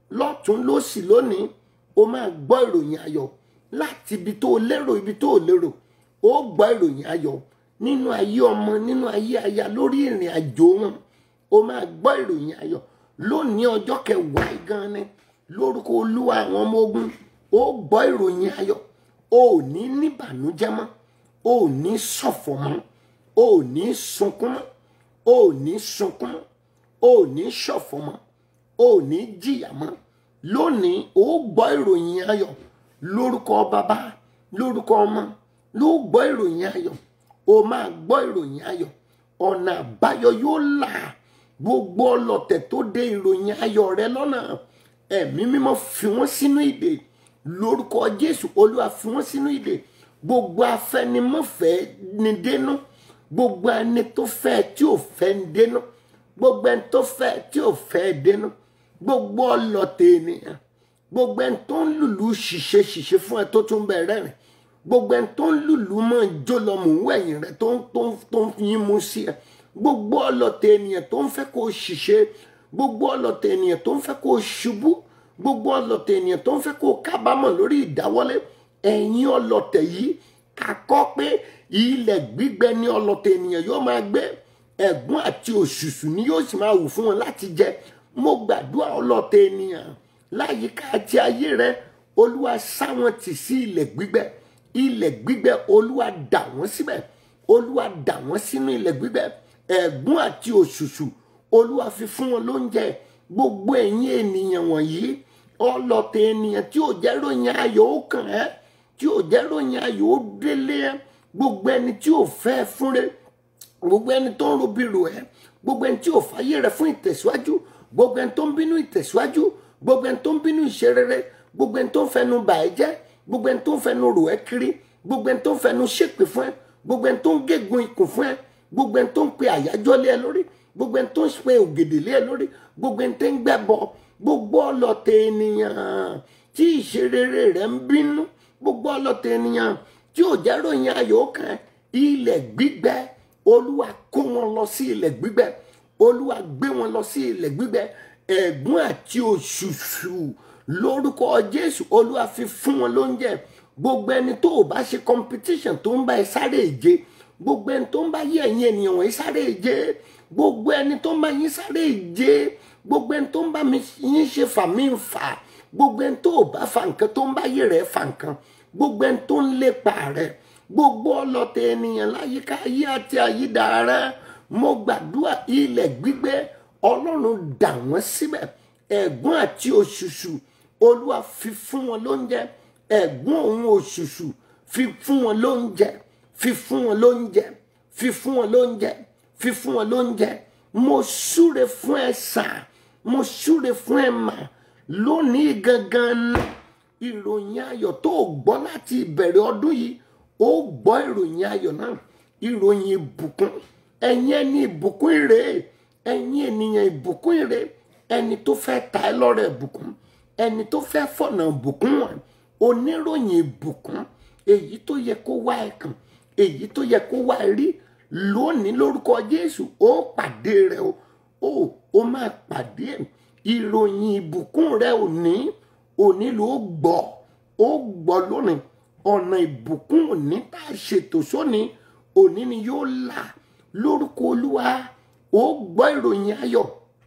lọ́tún lósì lónìí o máa gbọ́ ìròyìn ayọ̀ láti ibi tó lérò ibi tó lérò ó gbọ́ ìròyìn ayọ̀ nínú ayé ọmọ nínú ayé aya lórí ìrìn àjò wọn o máa gbọ́ ìròyìn ayọ̀ lónìí ọjọ́ kẹwàá gan ni lórúkọ olúwa àwọn ọmọ ogun ó gbọ́ ìròyìn ayọ̀ o ò ní níbànújẹ́ mọ́ o ò ní ṣọ̀fọ̀ mọ́ o ò ní sunkún mọ́ o ò ní sunkún mọ́ o ò ní ṣọ̀fọ̀ mọ́ o ò ní jìyà mọ́ lónìí ó gbọ́ ìròyìn ayọ̀ lórúkọ bàbá lórúkọ ọmọ ló gbọ́ ìròyìn ayọ̀ o máa gbọ́ ìròyìn ayọ̀ ọ̀nà àbáyọ yóò là gbogbo ọlọ̀tẹ̀ tó dé ìròyìn ayọ̀ rẹ lọ́nà ẹ̀mí mímọ́ fi wọ́n sínú ìdè lórúkọ jésù olúwa fi wọ́n sínú ìdè gbogbo afẹnimọ́fẹ́ ni dénú gbogbo ẹni tó fẹ́ tí ò fẹ́ ń dénú gbogbo ẹni tó fẹ́ tí ò fẹ́ dénú gbogbo ọlọ̀tẹ̀ ènìyàn gbogbo ẹni tó ń lùlù ṣìṣe ṣìṣe fún ẹ tó tún bẹ̀rẹ̀ rìn gbogbo ẹni tó ń lùlù mọ́ jó lọ mò ń wẹ̀yìn rẹ tó ń tó ń tó ń yín mú sí ẹ gbogbo ọlọ̀tẹ̀ ènìyàn tó ń fẹ́ kó o ṣìṣe gbogbo ọlọ̀tẹ̀ ènìyàn tó ń fẹ́ kó o ṣubú gbogbo ọlọ̀tẹ̀ ènìyàn tó ń fẹ́ kó o kábàámọ̀ lórí ìdáwọ́lé ẹ̀yin ọlọ̀tẹ̀ yìí kakọ́ pé ilẹ̀ gbígbẹ ní ọlọ̀tẹ̀ ènìyàn yóò máa gbé ẹ̀gún àti òṣùṣù ni yóò sì máa wù fún wọn láti jẹ mo gbàdúrà ọlọ̀tẹ̀ ènìyàn láyìíká àti ayé rẹ olúwa sá wọn tì sí ilẹ̀ gbígbẹ ilẹ̀ gbígbẹ olúwa dà wọ́n síbẹ̀ olúwa dà wọ́n sínú ilẹ̀ gbígbẹ ẹ̀gún àti òṣùṣù olúwa fi fún wọn lóúnjẹ gbogbo ẹ̀yin ènìyàn wọ̀nyí ọlọ̀tẹ̀ ènìyàn tí ò jẹ́ ròyìn ayọ̀ ó kàn ẹ́ tí ò jẹ́ ròyìn ayọ̀ ó délé ẹ́ gbogbo ẹni tí ò fẹ́ fúnre gbogbo ẹni tó ń robi rò ẹ́ gbogbo ẹni tí ò fàyè rẹ fún ìtẹ̀síwájú gbogbo ẹni tó ń bínú ìtẹ̀síwájú gbogbo ẹni tó ń bínú ìṣerere gbogbo ẹni tó ń fẹnu bà ẹ́ jẹ́ gbogbo ẹni tó ń fẹnu rò ẹ́ kiri gbogbo ẹni tó ń fẹnu ṣépè fún ẹ gbogbo ẹni tó ń gégùn ikùn fún ẹ gbogbo ẹni tó ń pe àyájọ́ lé ẹ lórí gbogbo ẹni tó ń pe ògèdè lé ẹ lórí gbogbo ẹni tó ń gbẹbọ gbogbo ọlọ̀tẹ̀ ènìyàn tí ìṣerere rẹ ń bínú gbogbo ọlọ̀tẹ̀ ènìyàn tí ò jẹ́ ròyìn ayọ̀ kan ilẹ̀ gbígbẹ olúwa kó wọn lọ sí ilẹ̀ gbígbẹ olúwa gbé wọn lọ sí ilẹ̀ gbígbẹ ẹ̀gún àti òṣùṣù lórúkọ jésù olúwa fi fún wọn lóúnjẹ gbogbo ẹni tó o bá ṣe competition tó ń bá ẹ sáré ìje gbogbo ẹni tó ń bá yí ẹ̀yin ènìyàn wọ̀nyí sáré ìje gbogbo ẹni tó ń bá yín sáré ìje gbogbo ẹni tó ń bá mi yín ṣe fà mí ń fà gbogbo ẹni tó o bá fa nǹkan tó ń bá yí rẹ̀ fà nǹkan gbogbo ẹni tó ń lépa rẹ̀ gbogbo ọlọ̀tẹ̀ ènìyàn láyìíká ayé àti àyídà rẹ̀ mo gbàdúrà ilẹ̀ gbígbẹ ọlọ́run dà wọ́n síbẹ̀ ẹ̀gún àti òṣùṣù olúwa fi fún wọn lóúnjẹ ẹ̀gún òun òṣùṣù fi fún wọn lóúnjẹ fi fún wọn lóúnjẹ fi fún wọn lóúnjẹ fi fún wọn lóúnjẹ mo súre fún ẹ sà mo súre fún ẹ mà lónìí gangan náà ìròyìn ayọ̀ tó o gbọ́ láti ìbẹ̀rẹ̀ ọdún yìí ó gbọ́ ìròyìn ayọ̀ náà ìròyìn ìbùkún ẹ̀yin ẹni ìbùkún ire ẹ̀yin ènìyàn ìbùkún ire ẹni tó fẹ́ ta ẹ lọ́rẹ̀ ìbùkún ẹni tó fẹ́ fọ̀nà ìbùkún wọn oníròyìn ìbùkún èyí tó yẹ kó wá ẹ kàn èyí tó yẹ kó wá ẹ rí lónìí lórúkọ Jésù ó pàdé rẹ o ó ó máa pàdé ẹ ìròyìn ìbùkún rẹ ò ní òní ló gbọ́ ó gbọ́ lónìí ọ̀nà ìbùkún òní tá a ṣètò sóní òní ni yóò là lórúkọ olúwa ó gbọ́ ìròyìn ayọ̀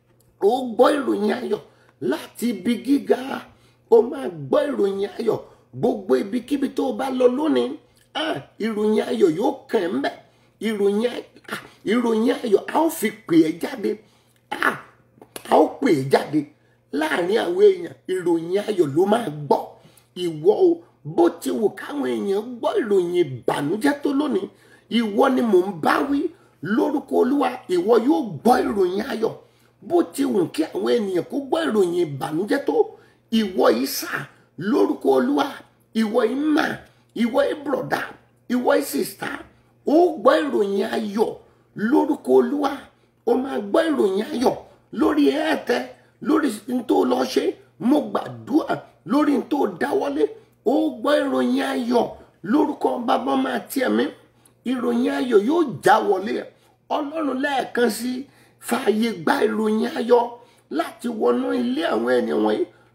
ó gbọ́ ìròyìn ayọ̀ láti ibi gíga ó máa gbọ́ ìròyìn ayọ̀ gbogbo ibikíbi tó o bá lọ lónìí ah, ìròyìn ayọ̀ yóò kàn ẹ́ mbẹ́ ìròyìn ah, ìròyìn ayọ̀ a ó fi pè é jáde ah, a ó pè é jáde láàrin àwọn èèyàn ìròyìn ayọ̀ ló máa gbọ́ ìwọ o bó ti wù káwọn èèyàn gbọ́ ìròyìn ìbànújẹ́ tó lónìí ìwọ ni mò ń bá wí lórúkọ olúwa ìwọ yóò gbọ́ ìròyìn ayọ̀ bó ti wù kí àwọn ènìyàn kó gbọ́ ìròyìn ìbànújẹ́ tó ìwọ yìí sà lórúkọ olúwa ìwọ yìí mà ìwọ yìí bùrọ̀dá ìwọ yìí sìsà ó gbọ́ ìròyìn ayọ̀ lórúkọ olúwa ó máa gbọ́ ìròyìn ayọ̀ lórí ẹ̀ẹ́tẹ́ lórí ntó lọ ṣe mo gbàdúrà lórí ntó dáwọ́lé ó gbọ́ ìròyìn ayọ̀ lórúkọ bàbá máa tiẹ̀ mí ìròyìn ayọ̀ yóò já wọlé ọlọ́run lẹ́ẹ̀kan sí fààyè gba ìròyìn ayọ̀ láti wọnú ilé àwọn ènìyàn wọ̀nyí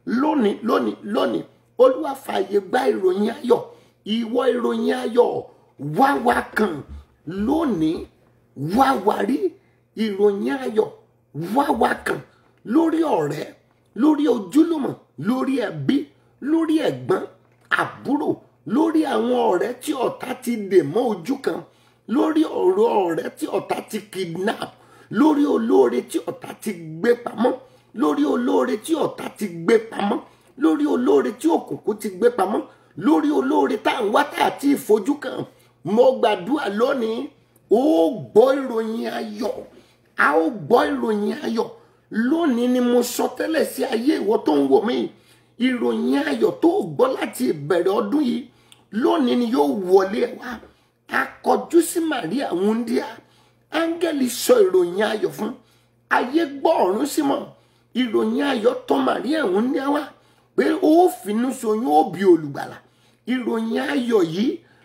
lónìí lónìí lónìí olúwa fààyè gba ìròyìn ayọ̀ ìwọ ìròyìn ayọ̀ wá wá kàn lónìí wá wá rí ìròyìn ayọ̀ wá wá kàn lórí ọ̀rẹ́ lórí ojúlùmọ̀ lórí ẹbí lórí ẹ̀gbọ́n àbúrò lórí àwọn ọ̀rẹ́ tí ọ̀tá ti dè mọ́ ojú kan lórí ọ̀rọ̀ ọ̀rẹ́ tí ọ̀tá ti kidnap lórí olóore tí ọ̀tá ti gbé pamọ́ lórí olóore tí ọ̀tá ti gbé pamọ́ lórí olóore tí òkùnkùn ti gbé pamọ́ lórí olóore tá à ń wá tá àti ìfojú kan mo gbàdúrà lónìí ó gbọ́ ìròyìn ayọ̀ a ó gbọ́ ìròyìn ayọ̀ lónìí ni mo sọ tẹ́lẹ̀ sí ayé ìwọ tó ń wò mí ìròyìn ayọ̀ tó gbọ́ láti ìbẹ̀rẹ̀ ọdún yìí lónìí ni yóò wọlé ẹ wá akọjú sí Maria wúndíá áńgẹ́lì sọ ìròyìn ayọ̀ fún ayé gbọ́ ọ̀run sí mọ́ ìròyìn ayọ̀ tọ̀ Maria wúndíá wá pé ó finú ṣoyún ó bí olùgbàlà ìròyìn ayọ̀ yìí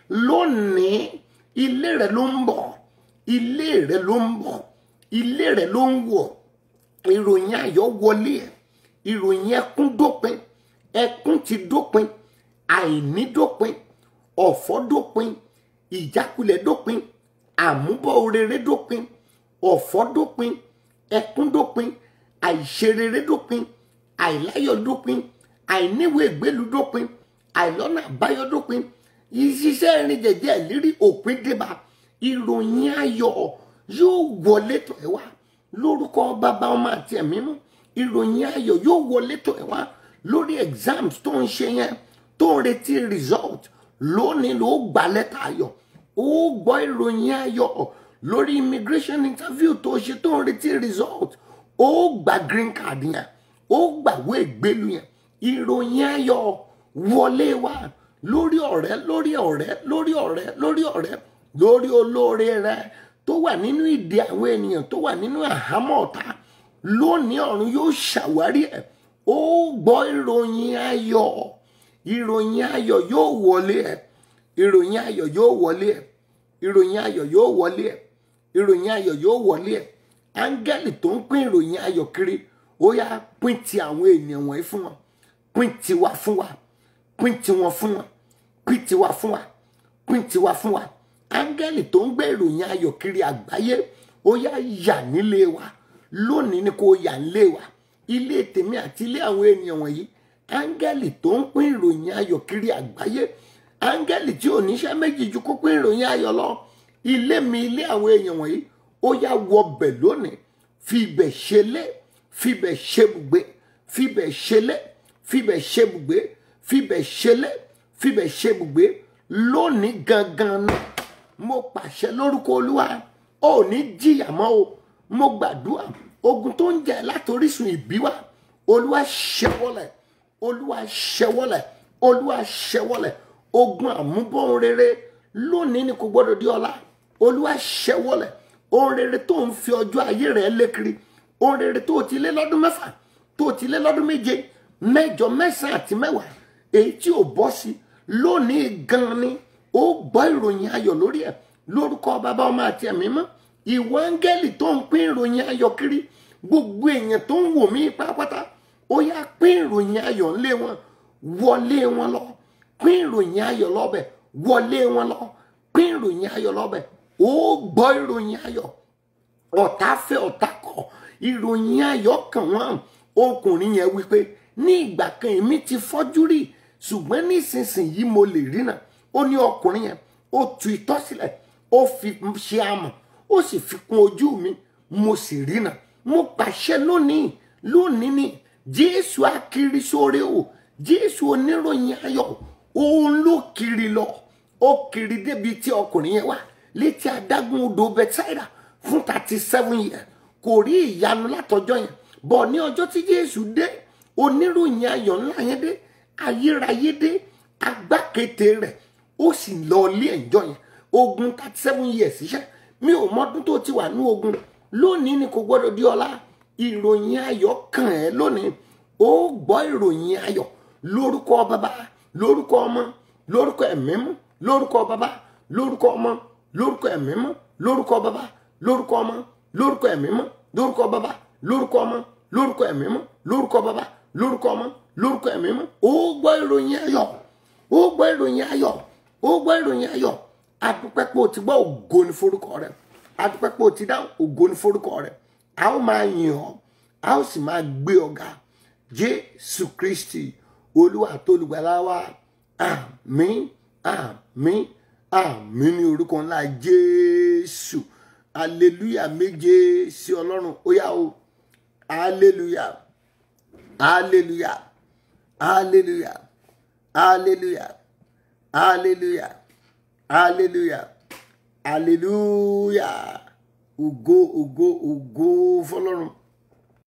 lónìí ilé rẹ ló ń bọ̀ ilé rẹ ló ń bọ̀ ilé rẹ ló ń wọ̀ ìròyìn ayọ̀ wọlé ẹ̀ ìròyìn ẹkún dópin ẹkún ti dópin àìní dópin ọ̀fọ̀ dópin ìjákulẹ̀ dópin àmúbọ̀ orere dópin ọ̀fọ̀ dópin ẹkún dópin àìṣerere dópin àìláyọ̀ dópin àìníwèé ìgbélu dópin àìlọ́nà àbáyọ dópin ìṣiṣẹ́ ìrìn jẹ̀jẹ̀ ìlérí òpin débà ìròyìn ayọ̀ yóò wọlé tọ̀ ẹ́ wá lórúkọ bàbá ọmọ àti ẹ̀mí mú ìròyìn ayọ̀ yóò wọlé tọ̀ ẹ́ wá lórí exams tó ń ṣe yẹn tó ń retí result lónìí ló gba lẹ́tà ayọ̀ ó gbọ́ ìròyìn ayọ̀ lórí immigration interview tó ṣe tó ń retí result ó gba green card yẹn ó gbàwé ìgbélu yẹn ìròyìn ayọ̀ wọlé wá lórí ọ̀rẹ́ lórí ọ̀rẹ́ lórí ọ̀rẹ́ lórí ọ̀rẹ́ lórí olóore rẹ tó wà nínú ìdè àwọn ènìyàn tó wà nínú àhámọ́ ọ̀tá lónìí ọ̀run yóò ṣàwárí ẹ̀ ó gbọ́ ìròyìn ayọ̀ ìròyìn ayọ̀ yóò wọlé ẹ̀ ìròyìn ayọ̀ yóò wọlé ẹ̀ ìròyìn ayọ̀ yóò wọlé ẹ̀ ìròyìn ayọ̀ yóò wọlé ẹ̀ áńgẹ́lì tó ń pín ìròyìn ayọ̀ kiri ó yá pín ti àwọn ènìyàn wọ̀nyí fún wọn pín tiwa fún wa pín tiwọn fún wọn pín tiwa fún wa pín tiwa fún wa áńgẹ́lì tó ń gbé ìròyìn ayọ̀ kiri àgbáyé ó yá yà nílé wa lónìí ni kò yà nílé wa ilé tèmi àti ilé àwọn ènìyàn wọ̀nyí áńgẹ́lì tó ń pín ìròyìn ayọ̀ kiri àgbáyé áńgẹ́lì tí ò níṣẹ́ méjì ju kó pín ìròyìn ayọ̀ lọ ilé mi ilé àwọn èèyàn wọ̀nyí ó yá wọbẹ̀ lónìí fi ibẹ̀ ṣelé fi ibẹ̀ ṣebùgbé fi ibẹ̀ ṣelé fi ibẹ̀ ṣebùgbé fi ibẹ̀ ṣelé fi ibẹ̀ ṣebùgbé lónìí gangan náà mo pàṣẹ lórúkọ olúwa ó ní jìyà mọ́ o mo gbàdúrà ogun tó ń jẹ látorísun ìbí wa olúwa ṣẹwọlẹ̀ olúwa ṣẹwọlẹ̀ olúwa ṣẹwọlẹ̀ ogun àmúbọ̀n rere lónìí ni kò gbọdọ̀ di ọ̀la olúwa ṣẹwọlẹ̀ ohun rere tó ń fi ọjọ́ ayé rẹ̀ lékiri ohun rere tó ti lé lọ́dún mẹ́fà tó ti lé lọ́dún méje mẹ́jọ mẹ́sàn-án àti mẹ́wàá èyí tí ò bọ́ sí lónìí gan ni ó gbọ́ ìròyìn ayọ̀ lórí ẹ̀ lórúkọ bàbá ọmọ àti ẹ̀mí mọ́ ìwọ áńgẹ́lì tó ń pín ìròyìn ayọ̀ kiri gbogbo èèyàn tó ń wò mí pátápátá ó yá pín ìròyìn ayọ̀ ńlé wọn wọlé wọn lọ pín ìròyìn ayọ̀ lọ́bẹ̀ wọlé wọn lọ pín ìròyìn ayọ̀ lọ́bẹ̀ ó gbọ́ ìròyìn ayọ̀ ọ̀tá fẹ́ ọ̀tá kọ̀ ìròyìn ayọ̀ kàn wọ́n ọkùnrin yẹn wípé ní ìgbà kan èmi ti fọ́jú rí ṣùgbọ́n nísinsìnyí mo lè rí náà ó ní ọkùnrin yẹn ó tu itọ́ sílẹ̀ ó fi ṣe amọ̀ ó sì fi kún ojú mi mo sì rí náà mo pàṣẹ lónìí lónìí ni jésù akiri sóore o jésù oníròyìn ayọ̀ òun ló kiri lọ ó kiri débi tí ọkùnrin yẹn wà létí adágún odò bethsaida fún thirty seven years kò rí ìyanu látọjọ́ yẹn bọ̀ ní ọjọ́ tí jésù dé oníròyìn ayọ̀ ńlá yẹn dé ayérayé dé agbákété rẹ̀ ó sì lọ ilé ẹ̀jọ́ yẹn ogun thirty seven years iṣẹ́ mi ò mọdún tó ti wà ní ogun lónìí ni kò gbọdọ̀ di ọ̀la ìròyìn ayọ̀ kàn ẹ́ lónìí ó gbọ́ ìròyìn ayọ̀ lórúkọ bàbá lórúkọ ọmọ lórúkọ ẹ̀mí mọ́ lórúkọ bàbá lórúkọ ọmọ lórúkọ ẹ̀mí mọ́ lórúkọ bàbá lórúkọ ọmọ lórúkọ ẹ̀mí mọ́ lórúkọ bàbá lórúkọ ọmọ lórúkọ ẹ̀mí mọ́ lórúkọ bàbá lórúkọ ọmọ lórúkọ ẹ̀mí mọ́ ó gbọ́ ìròyìn ayọ̀ ó gbọ́ ìròyìn ayọ̀ ó gbọ́ ìròyìn ayọ̀ adúpẹ́ pé o ti gbọ́ ògo ní forúkọ rẹ adúpẹ́ pé o ti dá ògo ní forúkọ rẹ a ó máa yìn ọ́ a ó sì máa gbé ọ̀gá jésù kristi olúwa tó olùgbàlà wa àmín àmín àmín ní orúkọ ńlá jésù aleluya méje sí ọlọ́run ó yá o aleluya aleluya aleluya aleluya aleluya aleluya aleluya ògo ògo ògo fọ́lọ́run